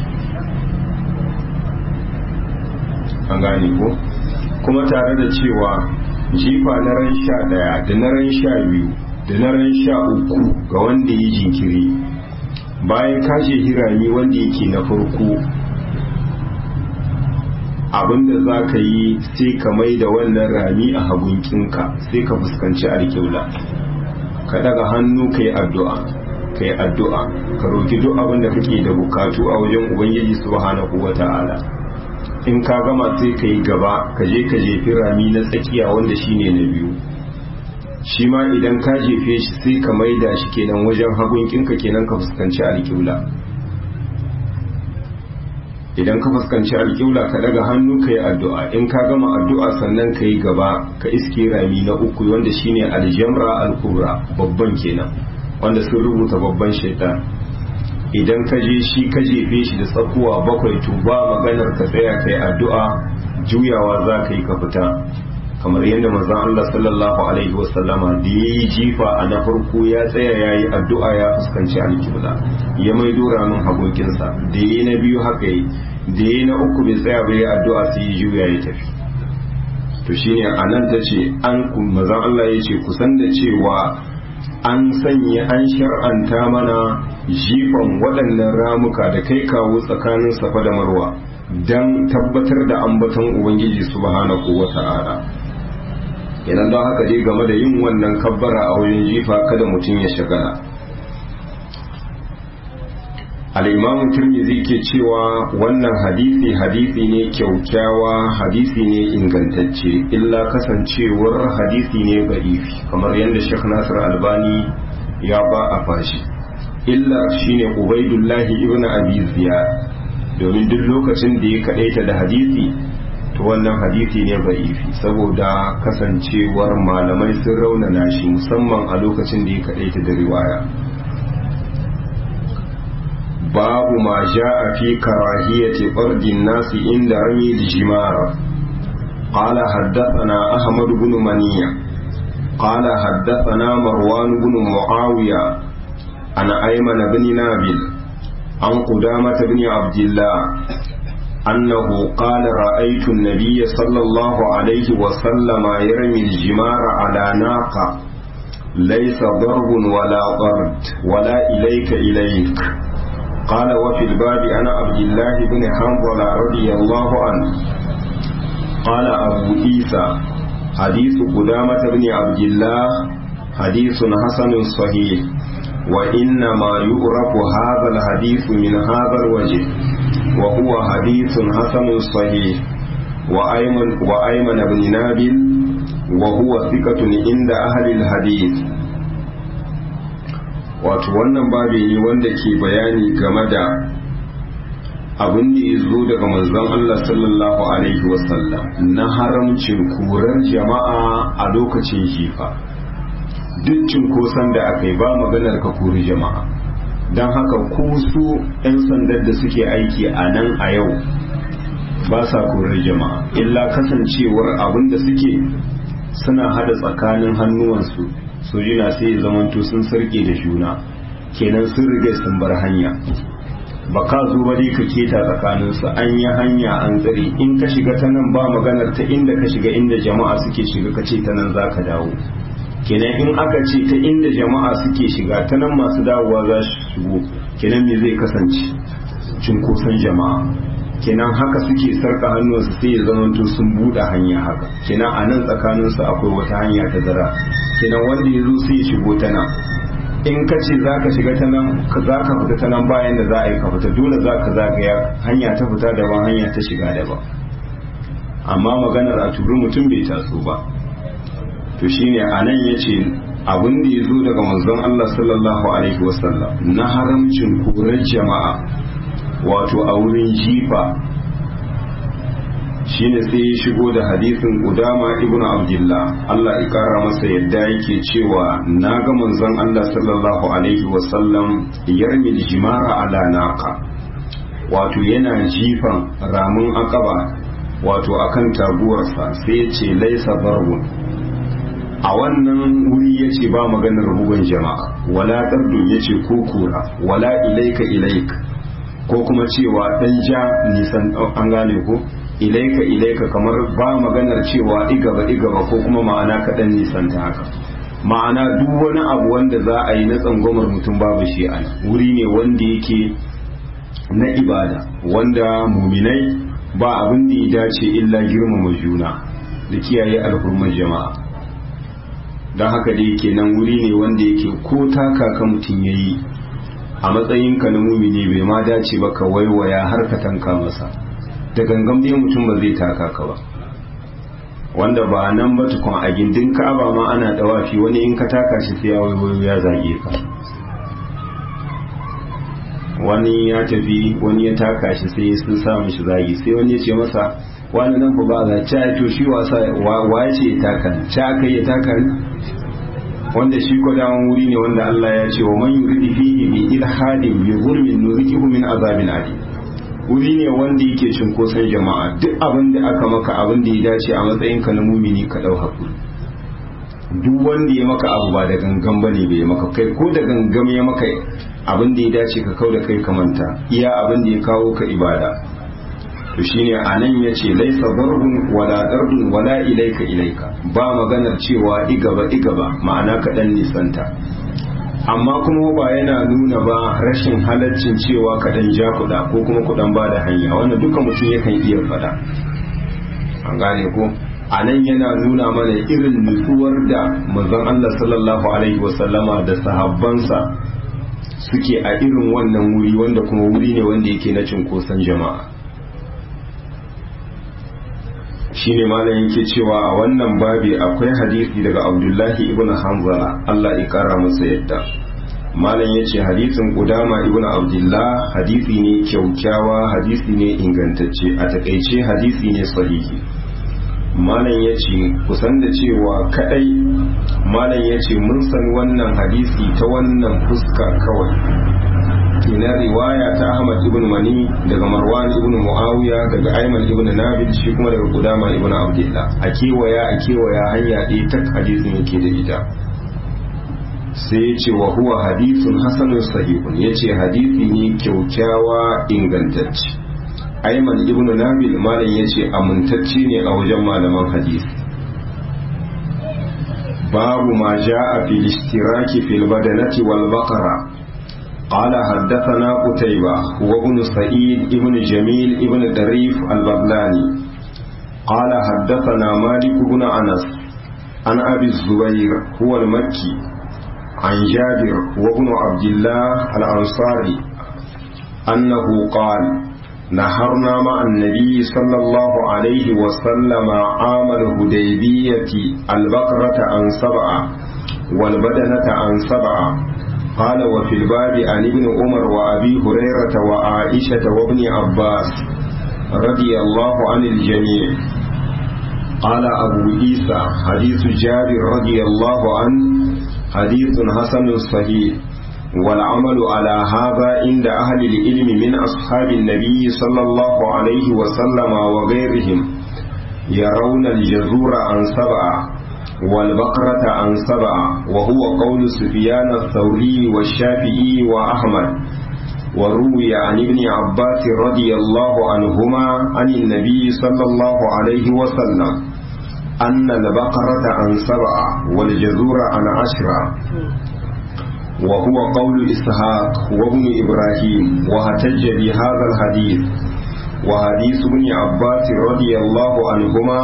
Speaker 1: an gane ko kuma tare da cewa jifa na ran sha daya da na ran sha biyu da na ran sha uku ga wanda ya jinkiri bayan kashe hirami wanda yake na farko abinda za ka yi sai ka mai da wannan rami a hagunkinka sai ka fuskanci alkiula ka daga hannu ka yi addu'a ka yi addu'a ka roki duk abinda kake da bukatu a wajen ubangiji subhanahu wa ta'ala in ka gama sai ka yi gaba ka je ka jefi rami na tsakiya wanda shine na biyu shi ma idan ka jefe shi sai ka maida shi kenan wajen hagunkinka kenan ka fuskanci alkiula idan ka fuskanci alƙibla ka daga hannu ka yi addu'a in ka gama addu'a sannan ka yi gaba ka iske rami na uku wanda shine aljamra al-kubra babban kenan wanda sun rubuta babban shaitan idan ka je shi ka jefe shi da tsakuwa bakwai to ba maganar ka tsaya ka yi addu'a juyawa za ka yi ka fita kamar yadda manzon Allah sallallahu alaihi wasallama da ya yi jifa a na farko ya tsaya ya yi addu'a ya fuskanci alkibla ya mai dora min hagokinsa da ya yi na biyu haka yi da ya yi na uku bai tsaya bai addu'a sai ya juya ya tafi to shine a nan ta ce an manzon Allah ya ce kusan da cewa an sanya an shar'anta mana jifan waɗannan ramuka da kai kawo tsakanin safa da marwa don tabbatar da ambaton ubangiji subhanahu wa ta'ala idan don haka dai game da yin wannan kabbara a wajen jifa kada mutum ya shagala al'imamu turmizi ke cewa wannan hadisi hadisi ne kyaukyawa hadisi ne ingantacce illa kasancewar hadisi ne ba'ifi kamar yadda shek nasir albani ya ba a fashi illa shine ubaidullahi ibn abi ziyad domin duk lokacin da ya kadaita da hadisi to wannan hadisi ne ba'ifi saboda kasancewar malamai sun raunana shi musamman a lokacin da ya kadaita da riwaya babu ma ja'a fi karahiyati fardin nasi inda rami jimara قال حدثنا أحمد بن منيع قال حدثنا مروان بن معاوية عن أيمن بن نابل عن قدامة بن عبد الله أنه قال رأيت النبي صلى الله عليه وسلم يرمي الجمار على ناقة ليس ضرب ولا ضرد ولا إليك إليك قال وفي الباب أنا عبد الله بن حنظل رضي الله عنه قال أبو عيسى حديث قدامة بن عبد الله حديث حسن صحيح وإنما يعرف هذا الحديث من هذا الوجه وهو حديث حسن صحيح وأيمن, وأيمن بن نابل وهو ثقة عند أهل الحديث wato wannan babi ne wanda ke bayani game da abin da ya zo daga manzon Allah sallallahu alaihi wasallam na haramcin kurar jama'a a lokacin jifa duk cinkoson da aka yi ba maganar ka kori jama'a don haka ko su 'yan sandar da suke aiki a nan a yau ba sa korar jama'a illa kasancewar abin da suke suna hada tsakanin hannuwansu sojina sai ya zamanto sun sarke da juna kenan sun riga sun bar hanya ba ka zo ba dai ka keta tsakaninsu an yi hanya an tsare in ka shiga ta nan ba maganar ta inda ka shiga inda jama'a suke shiga ka ce ta nan za ka dawo kenan in aka ce ta inda jama'a suke shiga ta nan masu dawowa za su shigo kenan me zai kasance cinkoson jama'a kenan haka suke sarka hannunsu sai ya zamanto sun buɗe hanya haka kenan a nan tsakaninsu akwai wata hanya ta zara kenan wanda ya zo sai ya shigo ta nan in ka ce za ka shiga ta nan za ka fita ta nan bayan da za a yi ka fita dole za ka zagaya hanya ta fita daban hanya ta shiga daban amma maganar a turu mutum bai taso ba to shine a nan ya ce abin da ya zo daga manzon Allah sallallahu alaihi wasallam na haramcin korar jama'a wato a wurin jifa shine sai ya shigo da hadisin Udama ibn Abdullah Allah ya kara masa yadda yake cewa na ga manzon Allah sallallahu alaihi wasallam yarmi jimara ala naqa wato yana jifan ramin akaba wato akan taguwarsa sai ya ce laisa barbun a wannan wuri ya ce ba maganar bugun jama'a wala dardun ya ce ko kura wala ilaika ilaika ko kuma cewa dan ja nisan an gane ko ilaika ilaika kamar ba maganar cewa igaba igaba ko kuma ma'ana kaɗan nisan ta haka ma'ana duk wani abu wanda za a yi na tsangwamar mutum babu shi a wuri ne wanda yake na ibada wanda muminai ba abin da ya dace illa girmama juna da kiyaye alhurmar jama'a don haka da yake nan wuri ne wanda yake ko taka ka mutum ya yi a matsayinka na mumini bai ma dace ba ka waiwaya har ka tanka masa da gangan dai mutum ba zai taka ka ba wanda ba nan ba tukun a gindin ka'aba ma ana dawafi wani in ka taka shi sai ya waiwayo ya zage ka wani ya tafi wani ya taka shi sai sun sa mishi zagi sai wani ya ce masa wani nan ba za ca to shi wasa wa ya ce ya taka ca kai ya taka wanda shi ko dawon wuri ne wanda Allah ya ce wa man yuridi fihi bi ilhadin bi zulmin nuzikihu min azabin alim wuri ne wanda yake cinkoson jama'a duk abin da aka maka abin da ya dace a matsayin ka na mumini ka dau hakuri duk wanda ya maka abu ba da gangan bane bai maka kai ko da gangan ya maka abin da ya dace ka kau da kai ka manta iya abin da ya kawo ka ibada to shine anan yace laisa darbun wala dardun wala ilaika ilaika ba maganar cewa igaba igaba ma'ana ka dan nisanta amma kuma ba yana nuna ba rashin halaccin cewa ka dan ja kuɗa ko kuma kuɗan ba da hanya wannan duka mutum yakan iya faɗa an gane ko a nan yana nuna mana irin nutsuwar da manzon Allah sallallahu alaihi wasallama da sahabbansa suke a irin wannan wuri wanda kuma wuri ne wanda yake na cinkoson jama'a shine malam yake cewa a wannan babi akwai hadisi daga abdullahi ibn hanzala Allah ya kara masa yadda malam ya ce hadisin kudama ibn abdullah hadisi ne kyaukyawa hadisi ne ingantacce a takaice hadisi ne sahihi malam ya ce kusan da cewa kadai malam ya ce mun san wannan hadisi ta wannan fuska kawai ina riwaya ta ahmad ibn mani daga marwan ibn muawiya daga ayman ibn nabil shi kuma daga kudama ibn abdullah a kewaya a kewaya hanya ɗaya ta hadisin yake da ita sai ya ce wa huwa hadithun hasanun sahihun ya ce hadithi ne kyaukyawa ingantacce aiman ibn nabil malam ya ce amintacce ne a wajen malaman hadisi babu ma ja'a fil ishtiraki fil badanati wal baqara قال حدثنا قتيبة وابن سعيد ابن جميل ابن دريف البغلاني قال حدثنا مالك بن أنس عن أبي الزبير هو المكي عن جابر وابن عبد الله الأنصاري أنه قال نهرنا مع النبي صلى الله عليه وسلم عام الهديبية البقرة عن سبعة والبدنة عن سبعة قال وفي الباب عن ابن عمر وأبي هريرة وعائشة وابن عباس رضي الله عن الجميع قال أبو عيسى حديث جابر رضي الله عنه حديث حسن صحيح والعمل على هذا عند أهل العلم من أصحاب النبي صلى الله عليه وسلم وغيرهم يرون الجزور عن سبعة والبقرة عن سبعة وهو قول سفيان الثوري والشافعي وأحمد وروي عن ابن عباس رضي الله عنهما عن النبي صلى الله عليه وسلم أن البقرة عن سبعة والجزور عن عشرة وهو قول إسحاق وابن إبراهيم واحتج بهذا الحديث وحديث ابن عباس رضي الله عنهما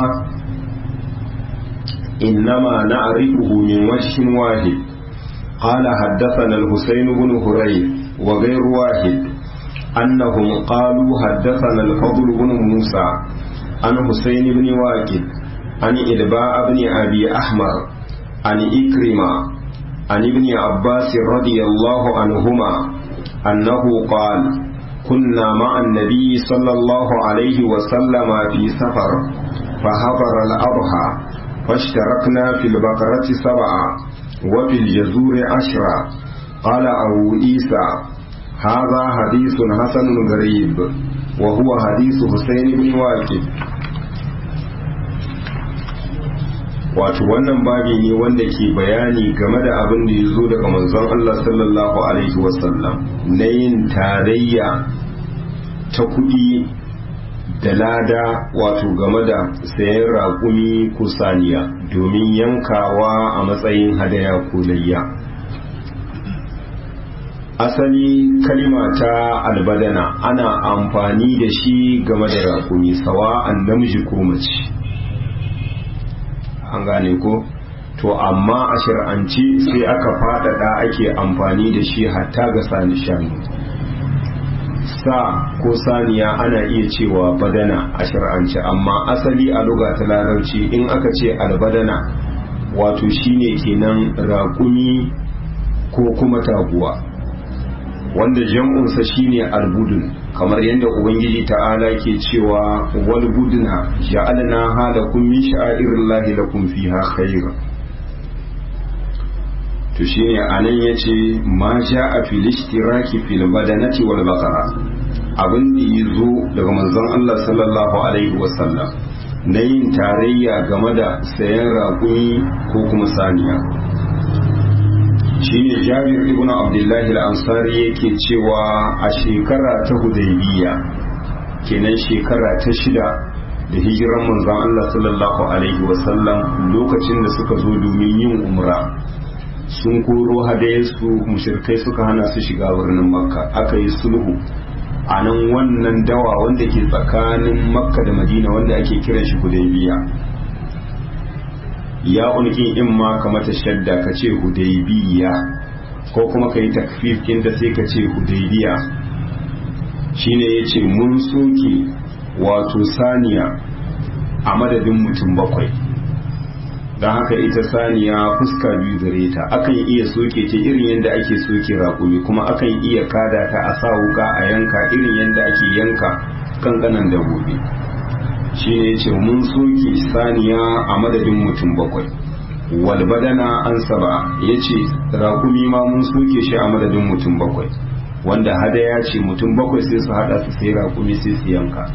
Speaker 1: إنما نعرفه من وجه واحد قال حدثنا الحسين بن هريث وغير واحد أنهم قالوا حدثنا الفضل بن موسى عن حسين بن واكد عن إلباء بن أبي أحمر عن إكرمة عن ابن عباس رضي الله عنهما أنه قال كنا مع النبي صلى الله عليه وسلم في سفر فحضر الأضحى فاشتركنا في البقرة سبعة وفي الجزور عشرة قال أبو عيسى هذا حديث حسن غريب وهو حديث حسين بن واكد wato wannan babi ne wanda ke bayani game da abin da ya zo daga manzon Allah sallallahu alaihi wasallam na yin tarayya ta kuɗi da lada wato game da sayan raƙumi ko saniya domin yankawa a matsayin hadaya ko layya asali kalima ta albadana ana amfani da shi game da raƙumi sawa'an namiji ko mace an gane ko to amma a shir'anci sai aka faɗaɗa ake amfani da shi hatta ga sani shanu sa ko saniya ana iya cewa badana a shir'anci amma asali a luga ta larabci in aka ce albadana wato shine kenan raƙumi ko kuma taguwa wanda jam'unsa shine albudun kamar yadda ubangiji ta'ala ke cewa wal budna ja'alna halakum min sha'airillahi lakum fiha khair to shine anan yace ma ja'a fil ishtiraki fil badanati wal baqara abin da yazo daga manzon Allah sallallahu alaihi wasallam na yin tarayya game da sayan raƙumi ko kuma saniya shine jabir ibn abdullahi al-ansari yake cewa a shekara ta hudaybiya kenan shekara ta shida da hijiran manzon Allah sallallahu alaihi wasallam lokacin da suka zo domin yin umra sun koro hadayarsu mushirkai suka hana su shiga birnin makka aka yi sulhu a nan wannan dawa wanda ke tsakanin makka da madina wanda ake kiran shi hudaybiya ya unkin in ma ka mata shadda ka ce hudaybiya ko kuma ka yi takfif inda sai ka ce hudaybiya shine ya ce mun soke wato saniya a madadin mutum bakwai don haka ita saniya fuska biyu gare ta akan iya soke ta irin yadda ake soke raƙumi kuma akan iya kada ta a sa wuka a yanka irin yadda ake yanka kankanan dabbobi shi ne ce mun soke saniya a madadin mutum bakwai walbadana an saba ya ce raƙumi ma mun soke shi a madadin mutum bakwai wanda hadaya ce mutum bakwai sai su hada su sai raƙumi sai su yanka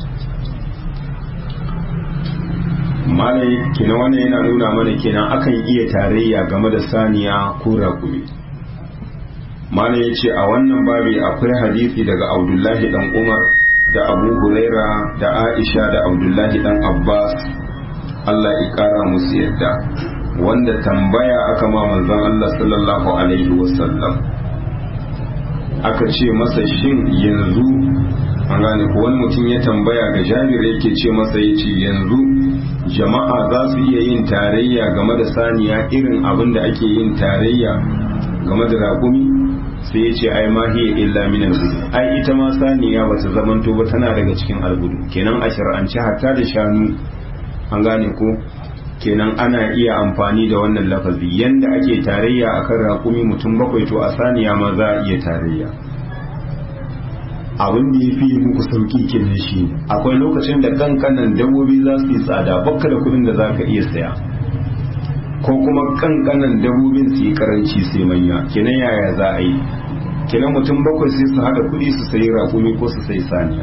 Speaker 1: malai kina wannan yana nuna mana kenan akan iya tarayya game da saniya ko raƙumi malai ya ce a wannan babi akwai hadisi daga abdullahi dan umar da abu huraira da aisha da abdullahi dan abbas allah ya kara musu yadda wanda tambaya aka ma manzon allah sallallahu alaihi wasallam aka ce masa shin yanzu an gane ko wani mutum ya tambaya ga jabir yake ce masa ya ce yanzu jama'a za su iya yin tarayya game da saniya irin abin da ake yin tarayya game da raƙumi sai ya ce ai ma hiya illa min al ai ita ma saniya bata zamanto ba tana daga cikin albudu kenan a shar'ance hatta da shanu an gane ko kenan ana iya amfani da wannan lafazi yanda ake tarayya akan raƙumi mutum bakwai to a saniya ma za a iya tarayya abin da ya fi muku sauki kenan shi akwai lokacin da kankanan dabbobi za su yi tsada bakka da kudin da za ka iya saya ko kuma kankanan dabbobin su yi karanci sai manya kenan yaya za a yi kenan mutum bakwai sai su haɗa kuɗi su sayi raƙumi ko su sayi saniya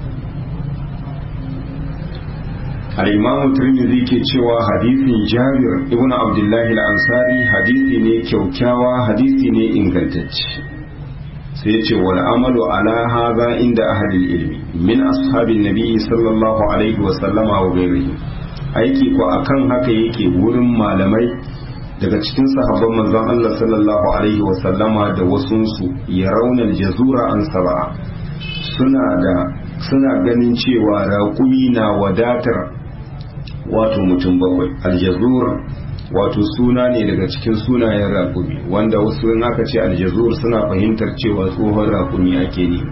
Speaker 1: al-imam tirmidhi ke cewa hadisin jabir ibn abdullahi al-ansari hadisi ne kyaukyawa hadisi ne ingantacce sai ce wal amalu ala hadha inda ahli ilmi min ashabin nabi sallallahu alaihi wa sallama wa ghairihi aiki ko akan haka yake wurin malamai daga cikin sahabban manzon Allah sallallahu alaihi wa sallama da wasunsu ya raunar jazura an saba'a suna da suna ganin cewa raƙumi na wadatar wato mutum bakwai aljazur wato suna ne daga cikin sunayen raƙumi wanda wasu in aka ce aljazur suna fahimtar cewa tsohon raƙumi ake ne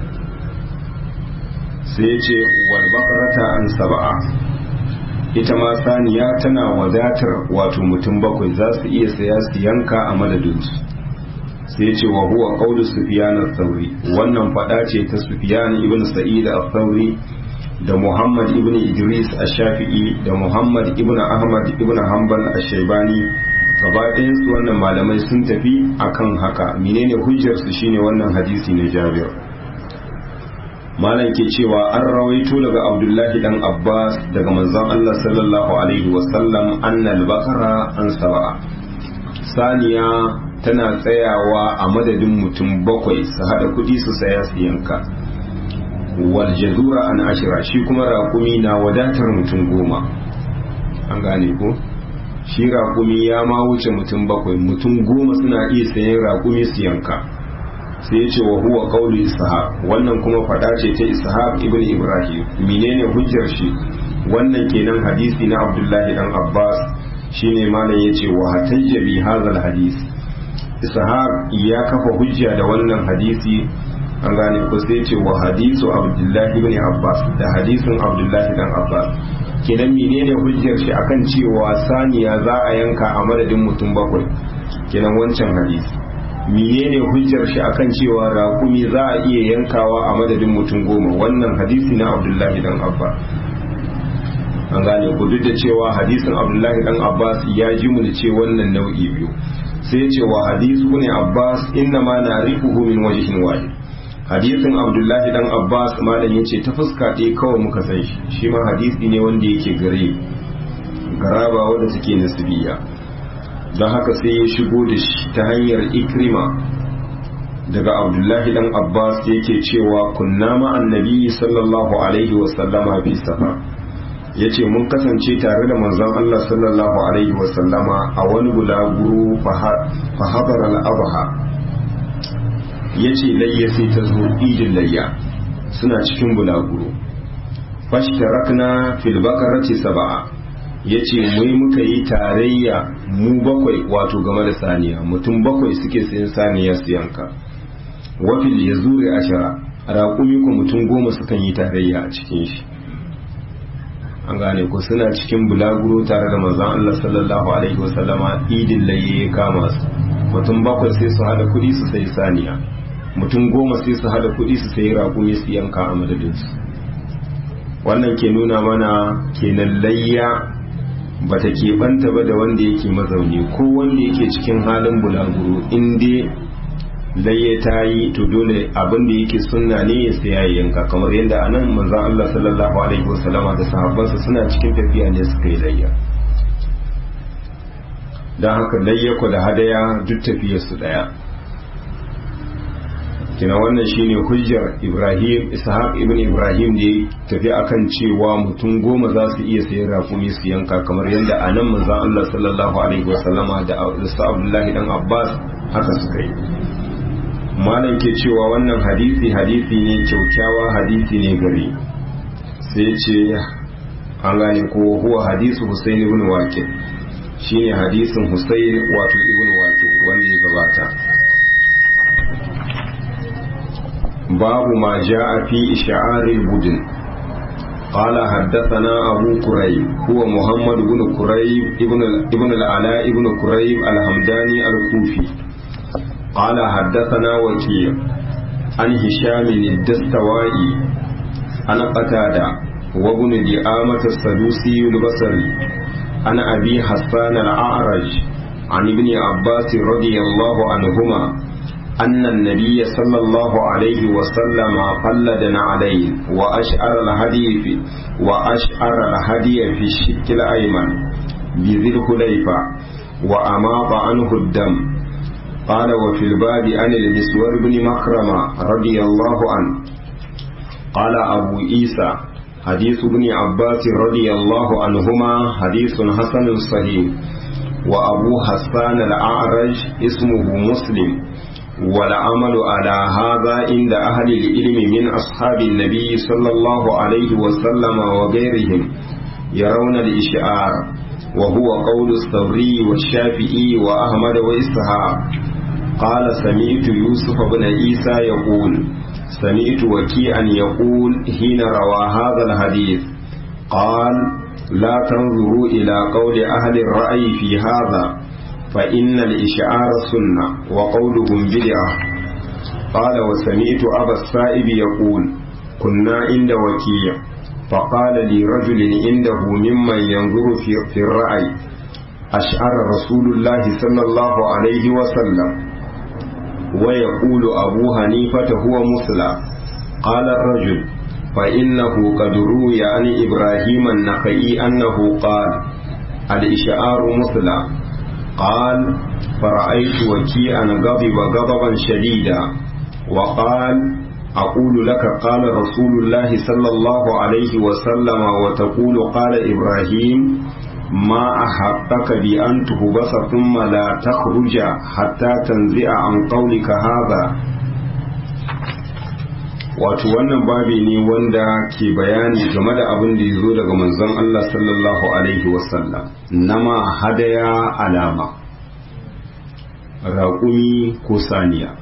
Speaker 1: sai ce wal bakarata an saba'a ita ma saniya tana wadatar wato mutum bakwai za su iya saya su yanka a madadinsu sai ce wa huwa qawlu sufyan al-thawri wannan fada ce ta sufyan ibn sa'id al-thawri da Muhammad ibn Idris ash-Shafi'i da Muhammad ibn Ahmad ibn Hanbal ash-Shaybani gaba su wannan malamai sun tafi akan haka menene hujjar su shine wannan hadisi na Jabir malam ke cewa an rawaito daga Abdullahi dan Abbas daga manzon Allah sallallahu alaihi wasallam annal bakara an saba'a saniya tana tsayawa a madadin mutum bakwai su hada kudi su saya su yanka wal jazura an ashira shi kuma raƙumi na wadatar mutum goma an gane ko shi raƙumi ya ma wuce mutum bakwai mutum goma suna iya sayan raƙumi su yanka sai ya ce wa huwa qawlu ishaq wannan kuma fada ce ta ishaq ibn ibrahim menene hujjar shi wannan kenan hadisi na abdullahi dan abbas shine malam yace wa hatajja bi hadha hadis ishaq ya kafa hujja da wannan hadisi an gane ko sai ce wa hadisu abdullahi ibn abbas da hadisin abdullahi dan abbas kenan menene hujjar shi akan cewa saniya za a yanka a madadin mutum bakwai kenan wancan hadisi menene hujjar shi akan cewa raƙumi za a iya yankawa a madadin mutum goma wannan hadisi na abdullahi dan abbas an gane ku duk da cewa hadisin abdullahi dan abbas ya ji mu ce wannan nau'i biyu sai ce wa hadisu ne abbas inna ma na rifuhu min wajhin wahid hadisin abdullahi dan abbas malam yace ta fuska ɗaya kawai muka san shi shi ma hadisi ne wanda yake gare garaba wanda suke nasibiya don haka sai ya shigo da shi ta hanyar ikrima daga abdullahi dan abbas yake cewa kunna ma annabi sallallahu alaihi wasallama bi safa yace mun kasance tare da manzon Allah sallallahu alaihi wasallama a wani bulaguro fa hadara al-abha ya ce layya sai ta zo idin layya suna cikin bulaguro fashtarakna fil bakarati saba'a ya ce mai muka yi tarayya mu bakwai wato game da saniya mutum bakwai suke sayan saniya su yanka wafil ya zure ashara raƙumi ko mutum goma sukan yi tarayya a cikin shi an gane ko suna cikin bulaguro tare da manzon Allah sallallahu alaihi wasallama idin laye ya kama su mutum bakwai sai su hada kuɗi su sayi saniya mutum goma sai su hada kuɗi su sayi raƙumi su yanka a madadinsu wannan ke nuna mana kenan layya ba ta keɓanta ba da wanda yake mazauni ko wanda yake cikin halin bulaguro in dai layya ta yi to dole abin da yake sunna ne ya saya ya yanka kamar yadda a nan manzan Allah sallallahu alaihi wasallama da sahabbansa suna cikin tafiya ne suka yi layya don haka layya ku da hadaya duk tafiyarsu ɗaya kina wannan shine hujjar Ibrahim Ishaq ibn Ibrahim da ya tafi akan cewa mutum goma za su iya sayan rakumi su yanka kamar yadda a nan manzon Allah sallallahu alaihi wasallama da Sa Abdullahi dan Abbas haka suka yi malam ke cewa wannan hadisi hadisi ne kyaukyawa hadisi ne gari sai ce an gane ko huwa hadisu Husayn ibn Waqid shine hadisin Husayn wato ibn Waqid wanda ya gabata باب ما جاء في إشعار البدن قال حدثنا أبو كريب هو محمد بن كريب ابن, ابن العلاء ابن كريب الحمداني الكوفي قال حدثنا وكيع عن هشام الدستوائي عن قتادة وابن دعامة السدوسي البصري عن أبي حسان الأعرج عن ابن عباس رضي الله عنهما أن النبي صلى الله عليه وسلم قلد عليه وأشعر الهدي في وأشعر الهدي في الشك الأيمن بذي الخليفة وأماط عنه الدم قال وفي الباب عن المسور بن مكرمة رضي الله عنه قال أبو عيسى حديث ابن عباس رضي الله عنهما حديث حسن صحيح وأبو حسان الأعرج اسمه مسلم والعمل على هذا عند أهل العلم من أصحاب النبي صلى الله عليه وسلم وغيرهم يرون الإشعار وهو قول الثوري والشافعي وأحمد وإسحاق قال سمعت يوسف بن عيسى يقول سمعت وكيعا يقول حين روى هذا الحديث قال لا تنظروا إلى قول أهل الرأي في هذا فإن الإشعار سنة وقولهم بدعة قال وسمعت أبا السائب يقول كنا عند وكيع فقال لي رجل عنده ممن ينظر في, في الرأي أشعر رسول الله صلى الله عليه وسلم ويقول أبو حنيفة هو مسلى قال الرجل فإنه قد روي عن إبراهيم النخعي أنه قال الإشعار مثلى قال فرأيت وكيئا غضب غضبا شديدا وقال أقول لك قال رسول الله صلى الله عليه وسلم وتقول قال إبراهيم ما أحقك بأن تهبس ثم لا تخرج حتى تنزع عن قولك هذا wato wannan babi ne wanda ke bayani game da abin da ya zo daga manzon Allah sallallahu alaihi wasallam nama hadaya alama raƙumi ko saniya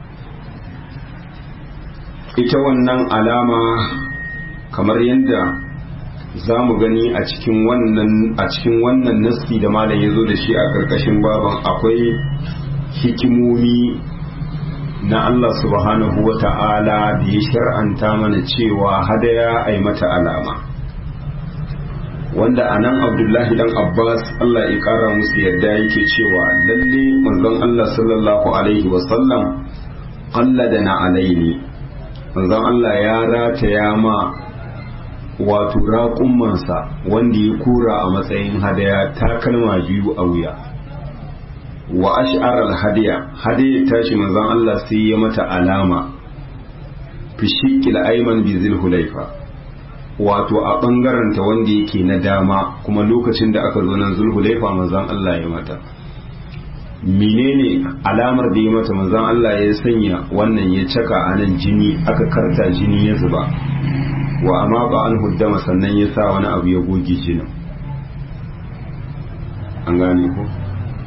Speaker 1: ita wannan alama kamar yadda za mu gani a cikin wannan a cikin wannan nassi da malam ya zo da shi a ƙarƙashin baban akwai hikimomi na Allah subhanahu wa ta'ala da ya shar'anta mana cewa hadaya a mata alama wanda a nan abdullahi dan abbas Allah ya ƙara musu yadda yake cewa lalle manzon Allah sallallahu alaihi wasallam Allah da na alaini manzon Allah ya rataya ma wato raƙummansa wanda ya kura a matsayin hadaya takalma biyu a wuya wa ash'ar al-hadiya hadiya tashi manzon Allah sai ya mata alama fi shikkil ayman bi zulhulaifa wato a bangaren ta wanda yake na dama kuma lokacin da aka zo nan zulhulaifa manzon Allah ya mata menene alamar da ya mata manzon Allah ya sanya wannan ya caka a nan jini aka karta jini ya zuba wa amma ba an huddama sannan ya sa wani abu ya goge jinin an gane ko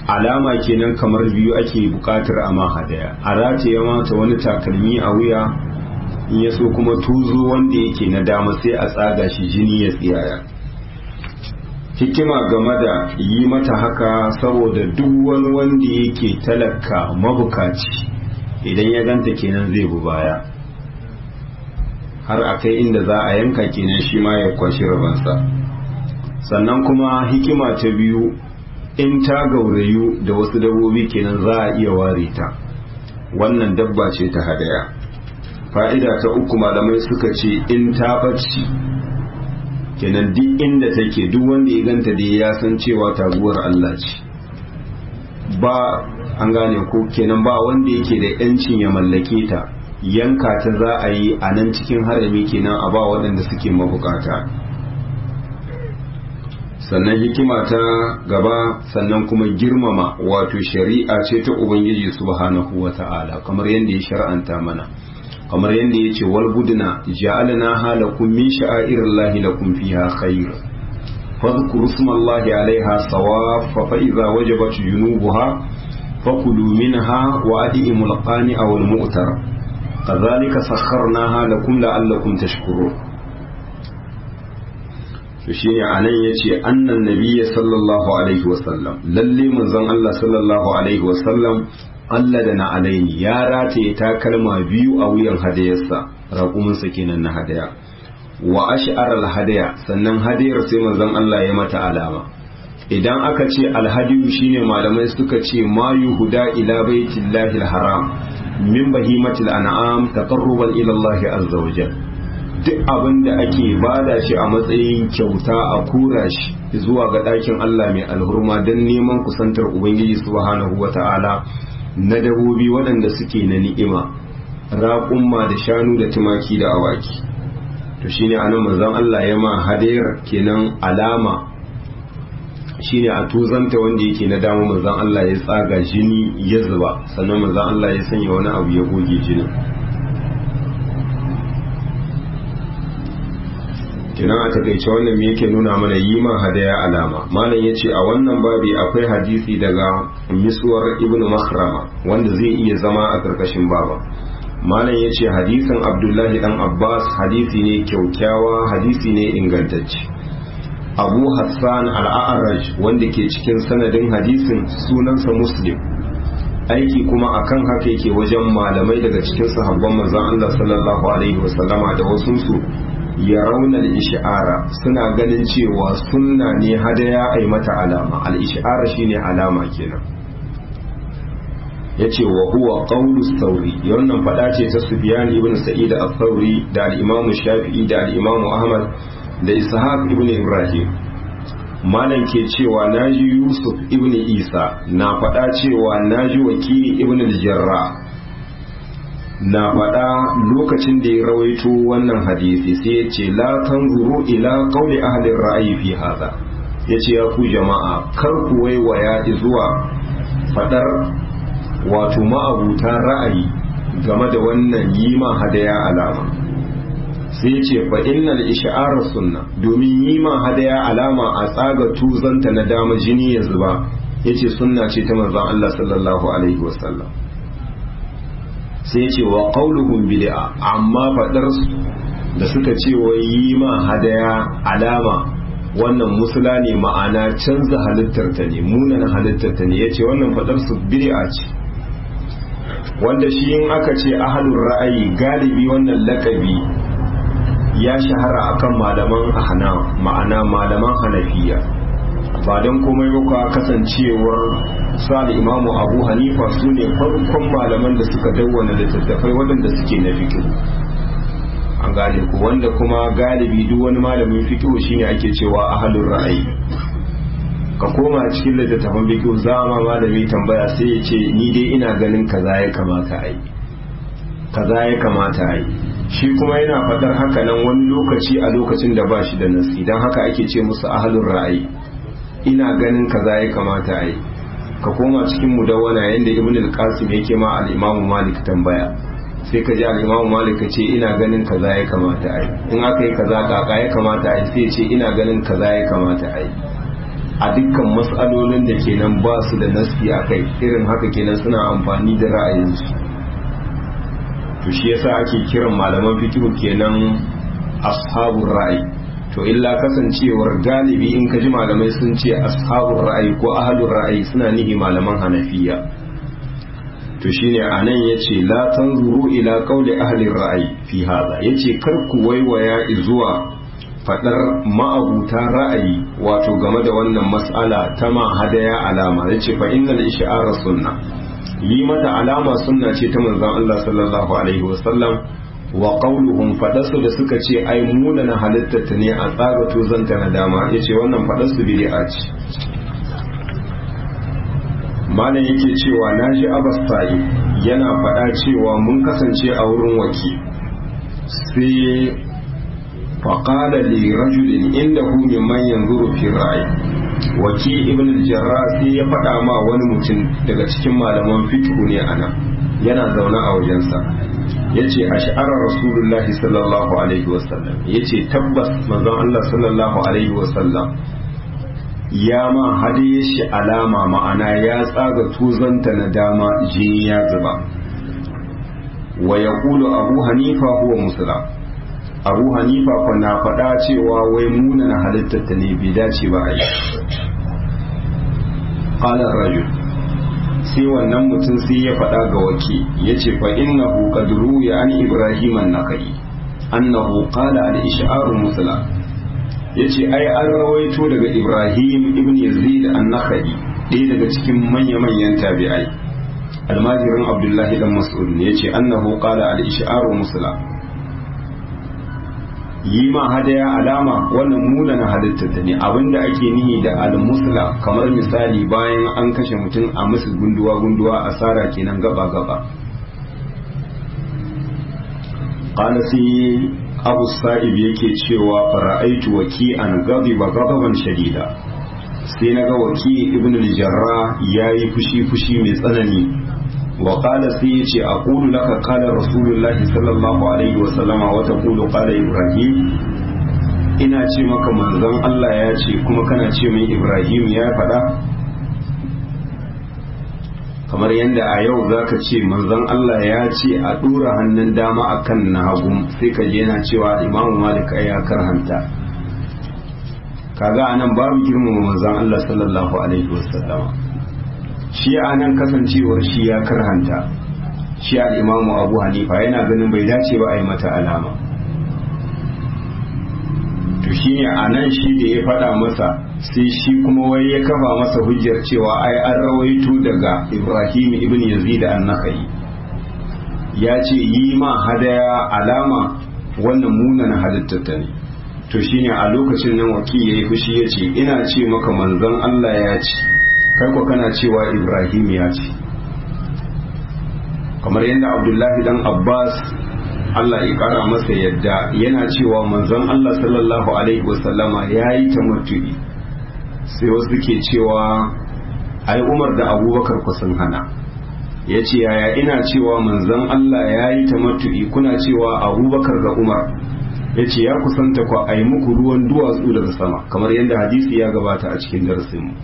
Speaker 1: alama kenan kamar biyu ake bukatar a ma hadaya a rataye mata wani takalmi a wuya in ya so kuma tuzo wanda yake na dama sai a tsaga shi jini ya tsiyaya hikima game da yi mata haka saboda duk wani wanda yake talaka mabukaci idan ya ganta kenan zai bu baya har a kai inda za a yanka kenan shi ma ya kwashi rabansa sannan kuma hikima ta biyu in ta gaurayu da wasu dabbobi kenan za a iya ware ta wannan dabba ce ta hadaya fa'ida ta uku malamai suka ce in ta ɓaci kenan duk inda take duk wanda ya ganta da ya san cewa taguwar Allah ce ba an gane ko kenan ba wanda yake da yancin ya mallake ta yanka ta za a yi a nan cikin harami kenan a ba waɗanda suke mabukata sannan hikima ta gaba sannan kuma girmama wato shari'a ce ta ubangiji subhanahu wa ta'ala kamar yadda ya shar'anta mana kamar yadda ya ce wal budna ja'alna halakum min sha'airillahi lakum fiha khair fadhkuru ismallahi 'alayha sawaf fa idza wajabat junubuha fakulu minha wa adimul qani aw al mu'tar kadhalika sakharnaha lakum la'allakum tashkurun to shine anan yace annan nabiyyi sallallahu alaihi wasallam lalle manzon Allah sallallahu alaihi wasallam Allah da na alaini ya rataye takalma biyu a wuyan hadayarsa raƙuminsa kenan na hadaya wa ash'ar hadaya sannan hadayar sai manzon Allah ya mata alama idan aka ce alhadiyu shine malamai suka ce ma yuhuda ila baitillahi alharam min bahimatil an'am taqarruban ila Allah azza wajalla duk abin da ake bada shi a matsayin kyauta a kura shi zuwa ga ɗakin Allah mai alhurma don neman kusantar Ubangiji subhanahu wa ta'ala na dabobi waɗanda suke na ni'ima raƙumma da shanu da tumaki da awaki to shine anan manzon Allah ya ma hadayar kenan alama shine a tuzanta wanda yake na dama manzon Allah ya tsaga jini ya zuba sannan manzon Allah ya sanya wani abu ya goge jinin kenan a takaice wannan me yake nuna mana yi ma hadaya alama malam ya ce a wannan babi akwai hadisi daga miswar ibn makhrama wanda zai iya zama a karkashin baba malam ya ce hadisin abdullahi dan abbas hadisi ne kyaukyawa hadisi ne ingantacce abu hassan al'a'araj wanda ke cikin sanadin hadisin sunansa muslim aiki kuma akan haka yake wajen malamai daga cikin sahabban manzon Allah sallallahu alaihi wasallama da wasunsu ya raunar isha'ara suna ganin cewa sunna ne hadaya a yi mata alama al'isha'ara shine alama kenan ya ce wa huwa ƙaunus sauri wannan faɗa ce ta sufiyan ibn sa'id al-sauri da al'imamu shafi'i da al'imamu ahmad da ishaq ibn ibrahim malam ke cewa naji yusuf ibn isa na faɗa cewa naji wakili ibn al-jarrah na faɗa lokacin da ya rawaito wannan hadisi sai ya ce la tanzuru ila qawli ahli ra'ayi fi hadha yace ya ku jama'a kar ku waiwaya zuwa fadar wato ma'abuta ra'ayi game da wannan yima hadaya alama sai ce fa innal ish'ar sunna domin yima hadaya alama a tsaga tuzanta na dama jini ya zuba yace sunna ce ta manzon Allah sallallahu alaihi wasallam sai ce wa qauluhum bid'a amma fadar da suka ce wa yi ma hadaya alama wannan musula ne ma'ana canza halittar ta ne munan halittar ta ne yace wannan fadar su bid'a ce wanda shi in aka ce ahlur ra'ayi galibi wannan lakabi ya shahara akan malaman ahna ma'ana malaman hanafiya ba don komai ba kasancewar sa da imamu abu hanifa su ne farkon malaman da suka dawwana littattafai waɗanda suke na fikihu an gane ku wanda kuma galibi duk wani malamin fikihu shine ake cewa ahalun ra'ayi ka koma cikin littattafan fikihu za ma malami tambaya sai ya ce ni dai ina ganin kaza ya kamata a yi kaza ya kamata a yi shi kuma yana faɗar haka nan wani lokaci a lokacin da ba shi da nasi don haka ake ce musu ahalun ra'ayi ina ganin kaza ya kamata a yi ka koma cikin mudawwana yadda ibn al-qasim yake ma al-imamu malik tambaya sai ka ji al-imamu malik ka ce ina ganin kaza ya kamata a yi in aka yi kaza kaka ya kamata a yi sai ce ina ganin kaza ya kamata a yi a dukkan matsalolin da kenan ba su da nasi a kai irin haka kenan suna amfani da ra'ayinsu to shi yasa ake kiran malaman fikihu kenan ashabun ra'ayi to illa kasancewar galibi in ka ji malamai sun ce ashabun ra'ayi ko ahalun ra'ayi suna nihi malaman hanafiya to shine anan yace la tanzuru ila qawli ahli ra'ayi fi hada yace kar ku waiwaya zuwa fadar ma'abuta ra'ayi wato game da wannan mas'ala ta ma hadaya alama yace fa innal ish'ara sunna yi mata alama sunna ce ta manzon Allah sallallahu alaihi wasallam wa qawluhum fadasu da suka ce ai muna na halittata ne a tsaga tozanta na dama yace wannan fadasu bid'a ce malam yake cewa naji Abbas Sa'i yana faɗa cewa mun kasance a wurin waki sai faqala li rajulin indahu mimman yanzuru fi ra'i waki ibn al-jarrah sai ya faɗa ma wani mutum daga cikin malaman fiqh ne ana yana zaune a wajensa yace ash'ara rasulullahi sallallahu alaihi wasallam yace tabbas manzon Allah sallallahu alaihi wasallam ya ma hadiye shi alama ma'ana ya tsaga tuzanta na dama jini ya zuba wa yaqulu abu hanifa huwa muslim abu hanifa fa na faɗa cewa wai muna na halittata ne bai dace ba a yi ƙalar rajul sai wannan mutum sai ya faɗa ga waki ya ce fa innahu qad ruya an ibrahim an-nakai annahu qala al-ish'aru musla yace ai an rawaito daga ibrahim ibn yazid an-nakai ɗaya daga cikin manya-manyan tabi'ai almajirin abdullahi dan mas'ud ne yace annahu qala al-ish'aru musla yi ma hadaya alama wannan muna na halitta ta ne abinda ake nihi da al-musla kamar misali bayan an kashe mutum a musu gunduwa gunduwa asara kenan gaba gaba qala sai abu sa'ib yake cewa fara'aitu waki an ghadiba ghadaban shadida sai naga waki ibn al-jarrah yayi fushi fushi mai tsanani وقال سيتي أقول لك قال رسول الله صلى الله عليه وسلم وتقول قال إبراهيم ina ce maka manzon Allah ya ce kuma kana ce min Ibrahim ya faɗa kamar yadda a yau zaka ce manzon Allah ya ce a ɗora hannun dama akan na hagu sai ka je yana cewa Imam Malik ya karhanta kaga anan babu girmama manzon Allah sallallahu alaihi wasallam shi a nan kasancewar shi ya karhanta shi al'imamu abu hanifa yana ganin bai dace ba a yi mata alama to shi ne a nan shi da ya faɗa masa sai shi kuma wai ya kafa masa hujjar cewa ai an rawaito daga ibrahim ibn yazid an-nakhai ya ce yi ma hadaya alama wannan munan halittata ne to shine a lokacin nan waki ya yi fushi ya ce ina ce maka manzon Allah ya ce kai ko kana cewa ibrahim ya ce kamar yadda abdullahi dan abbas allah ya kara masa yadda yana cewa manzon allah sallallahu alaihi wasallama ya yi tamattu'i sai wasu ke cewa ai umar da abubakar ku sun hana ya ce yaya ina cewa manzon allah ya yi tamattu'i kuna cewa abubakar da umar ya ce ya kusanta ku a yi muku ruwan duwatsu daga sama kamar yadda hadisi ya gabata a cikin darasinmu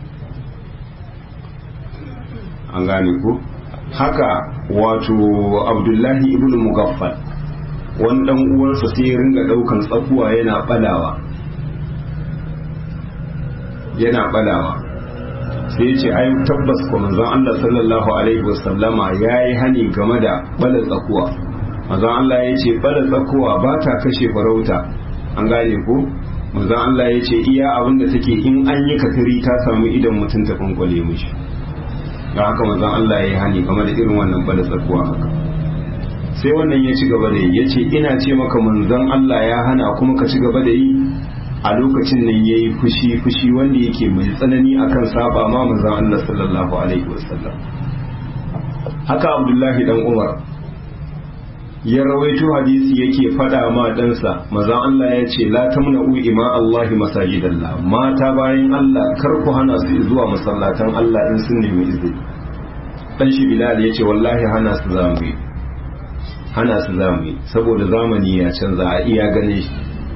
Speaker 1: an gane ku haka wato abdullahi ibn mugaffal wani dan uwansa sai ya ringa daukan tsakuwa yana balawa yana balawa sai ya ce ai tabbas ko manzon Allah sallallahu alaihi wasallama yayi hani game da bala tsakuwa manzon Allah ya ce bala tsakuwa ba ta kashe farauta an gane ku manzon Allah ya ce iya abin da take in an yi katari ta samu idan mutum ta kwankwale mishi da haka manzon Allah ya yi hani game da irin wannan bala tsakuwa haka sai wannan ya ci gaba da yi ya ce ina ce maka manzon Allah ya hana kuma ka ci gaba da yi a lokacin nan ya yi fushi fushi wanda yake mai tsanani akan saba ma manzon Allah sallallahu alaihi wasallam haka Abdullahi dan Umar ya rawaito hadisi yake fada ma ɗansa maza Allah ya ce la tamna'u ima Allahi masajidallah mata bayan Allah kar ku hana su zuwa masallatan Allah in sun nemi izini dan shi Bilal ya ce wallahi hana su zamu yi hana su zamu yi saboda zamani ya canza a iya gane shi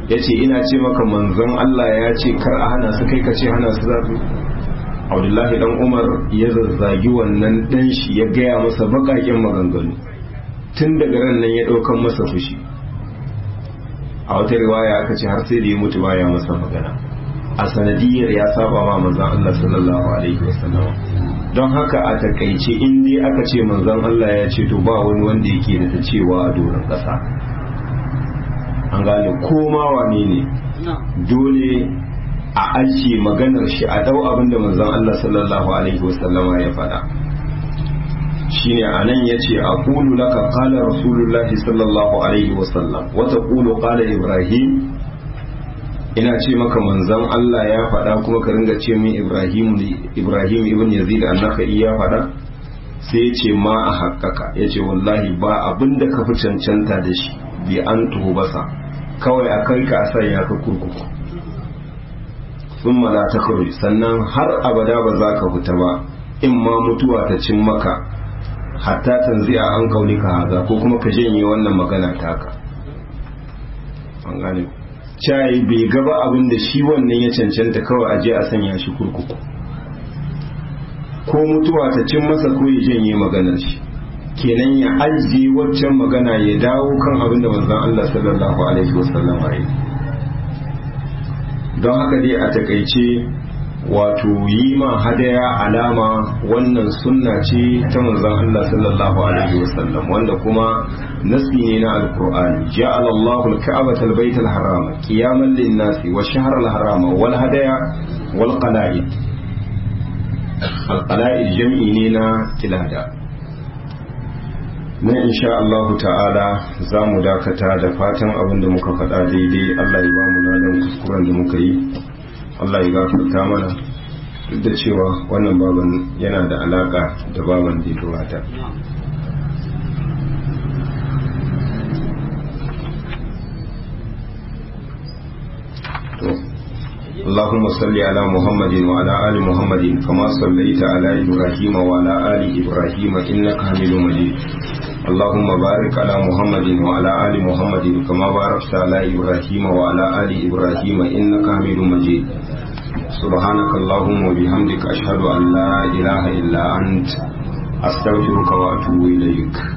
Speaker 1: ya ce ina ce maka manzon Allah ya ce kar a hana su kai ka ce hana su za su abdullahi dan umar ya zazzagi wannan dan shi ya gaya masa bakakin maganganu tun daga ran nan ya ɗaukan masa fushi a wata riwaya aka ce har sai da ya mutu baya masa magana a sanadiyar ya saba ma manzon Allah sallallahu alaihi wasallam don haka a takaice in dai aka ce manzon Allah ya ce to ba wani wanda yake da ta cewa a doron ƙasa an gane koma wane ne dole a ajiye maganar shi a dau abin da manzon Allah sallallahu alaihi wasallama ya faɗa shine anan yace aqulu laka qala rasulullahi sallallahu alaihi wasallam wa taqulu qala ibrahim ina ce maka manzon Allah ya faɗa kuma ka ringa ce min ibrahim ibrahim ibn yazid annaka iya faɗa sai yace ma a haƙƙaka yace wallahi ba abinda ka fi cancanta da shi bi an basa kawai a kai ka a sanya ka kurkuku sun la ta sannan har abada ba za ka fita ba in ma mutuwa ta cin maka hatta tanzi'a an kauli ka haza ko kuma ka janye wannan magana taka an gane cayi bai gaba abin da shi wannan ya cancanta kawai aje a sanya shi kurkuku ko mutuwa ta cin masa ko ya janye maganar shi kenan ya ajiye waccan magana ya dawo kan abin da manzon Allah sallallahu alaihi wasallam ya yi don haka dai a takaice wato yi ma hadaya alama wannan sunna ce ta manzon Allah sallallahu alaihi wasallam wanda kuma nasi ne na alqur'ani ja'ala Allahu al-ka'bata al-bayt al-harama qiyaman lin-nasi wa shahra al-harama wal hadaya wal qala'id al-qala'id jam'i ne na kilada na insha Allah ta'ala za mu dakata da fatan abin da muka faɗa daidai Allah ya ba mu ladan kuskuren da muka yi Allah ya gafarta mana duk da cewa wannan baban yana da alaka da baban da ya gabata اللهم صل على محمد وعلى آل محمد كما صليت على إبراهيم وعلى آل إبراهيم إنك حميد مجيد اللهم بارك على محمد وعلى آل محمد كما باركت على إبراهيم وعلى آل إبراهيم إنك حميد مجيد سبحانك اللهم وبحمدك أشهد أن لا إله إلا أنت أستغفرك وأتوب إليك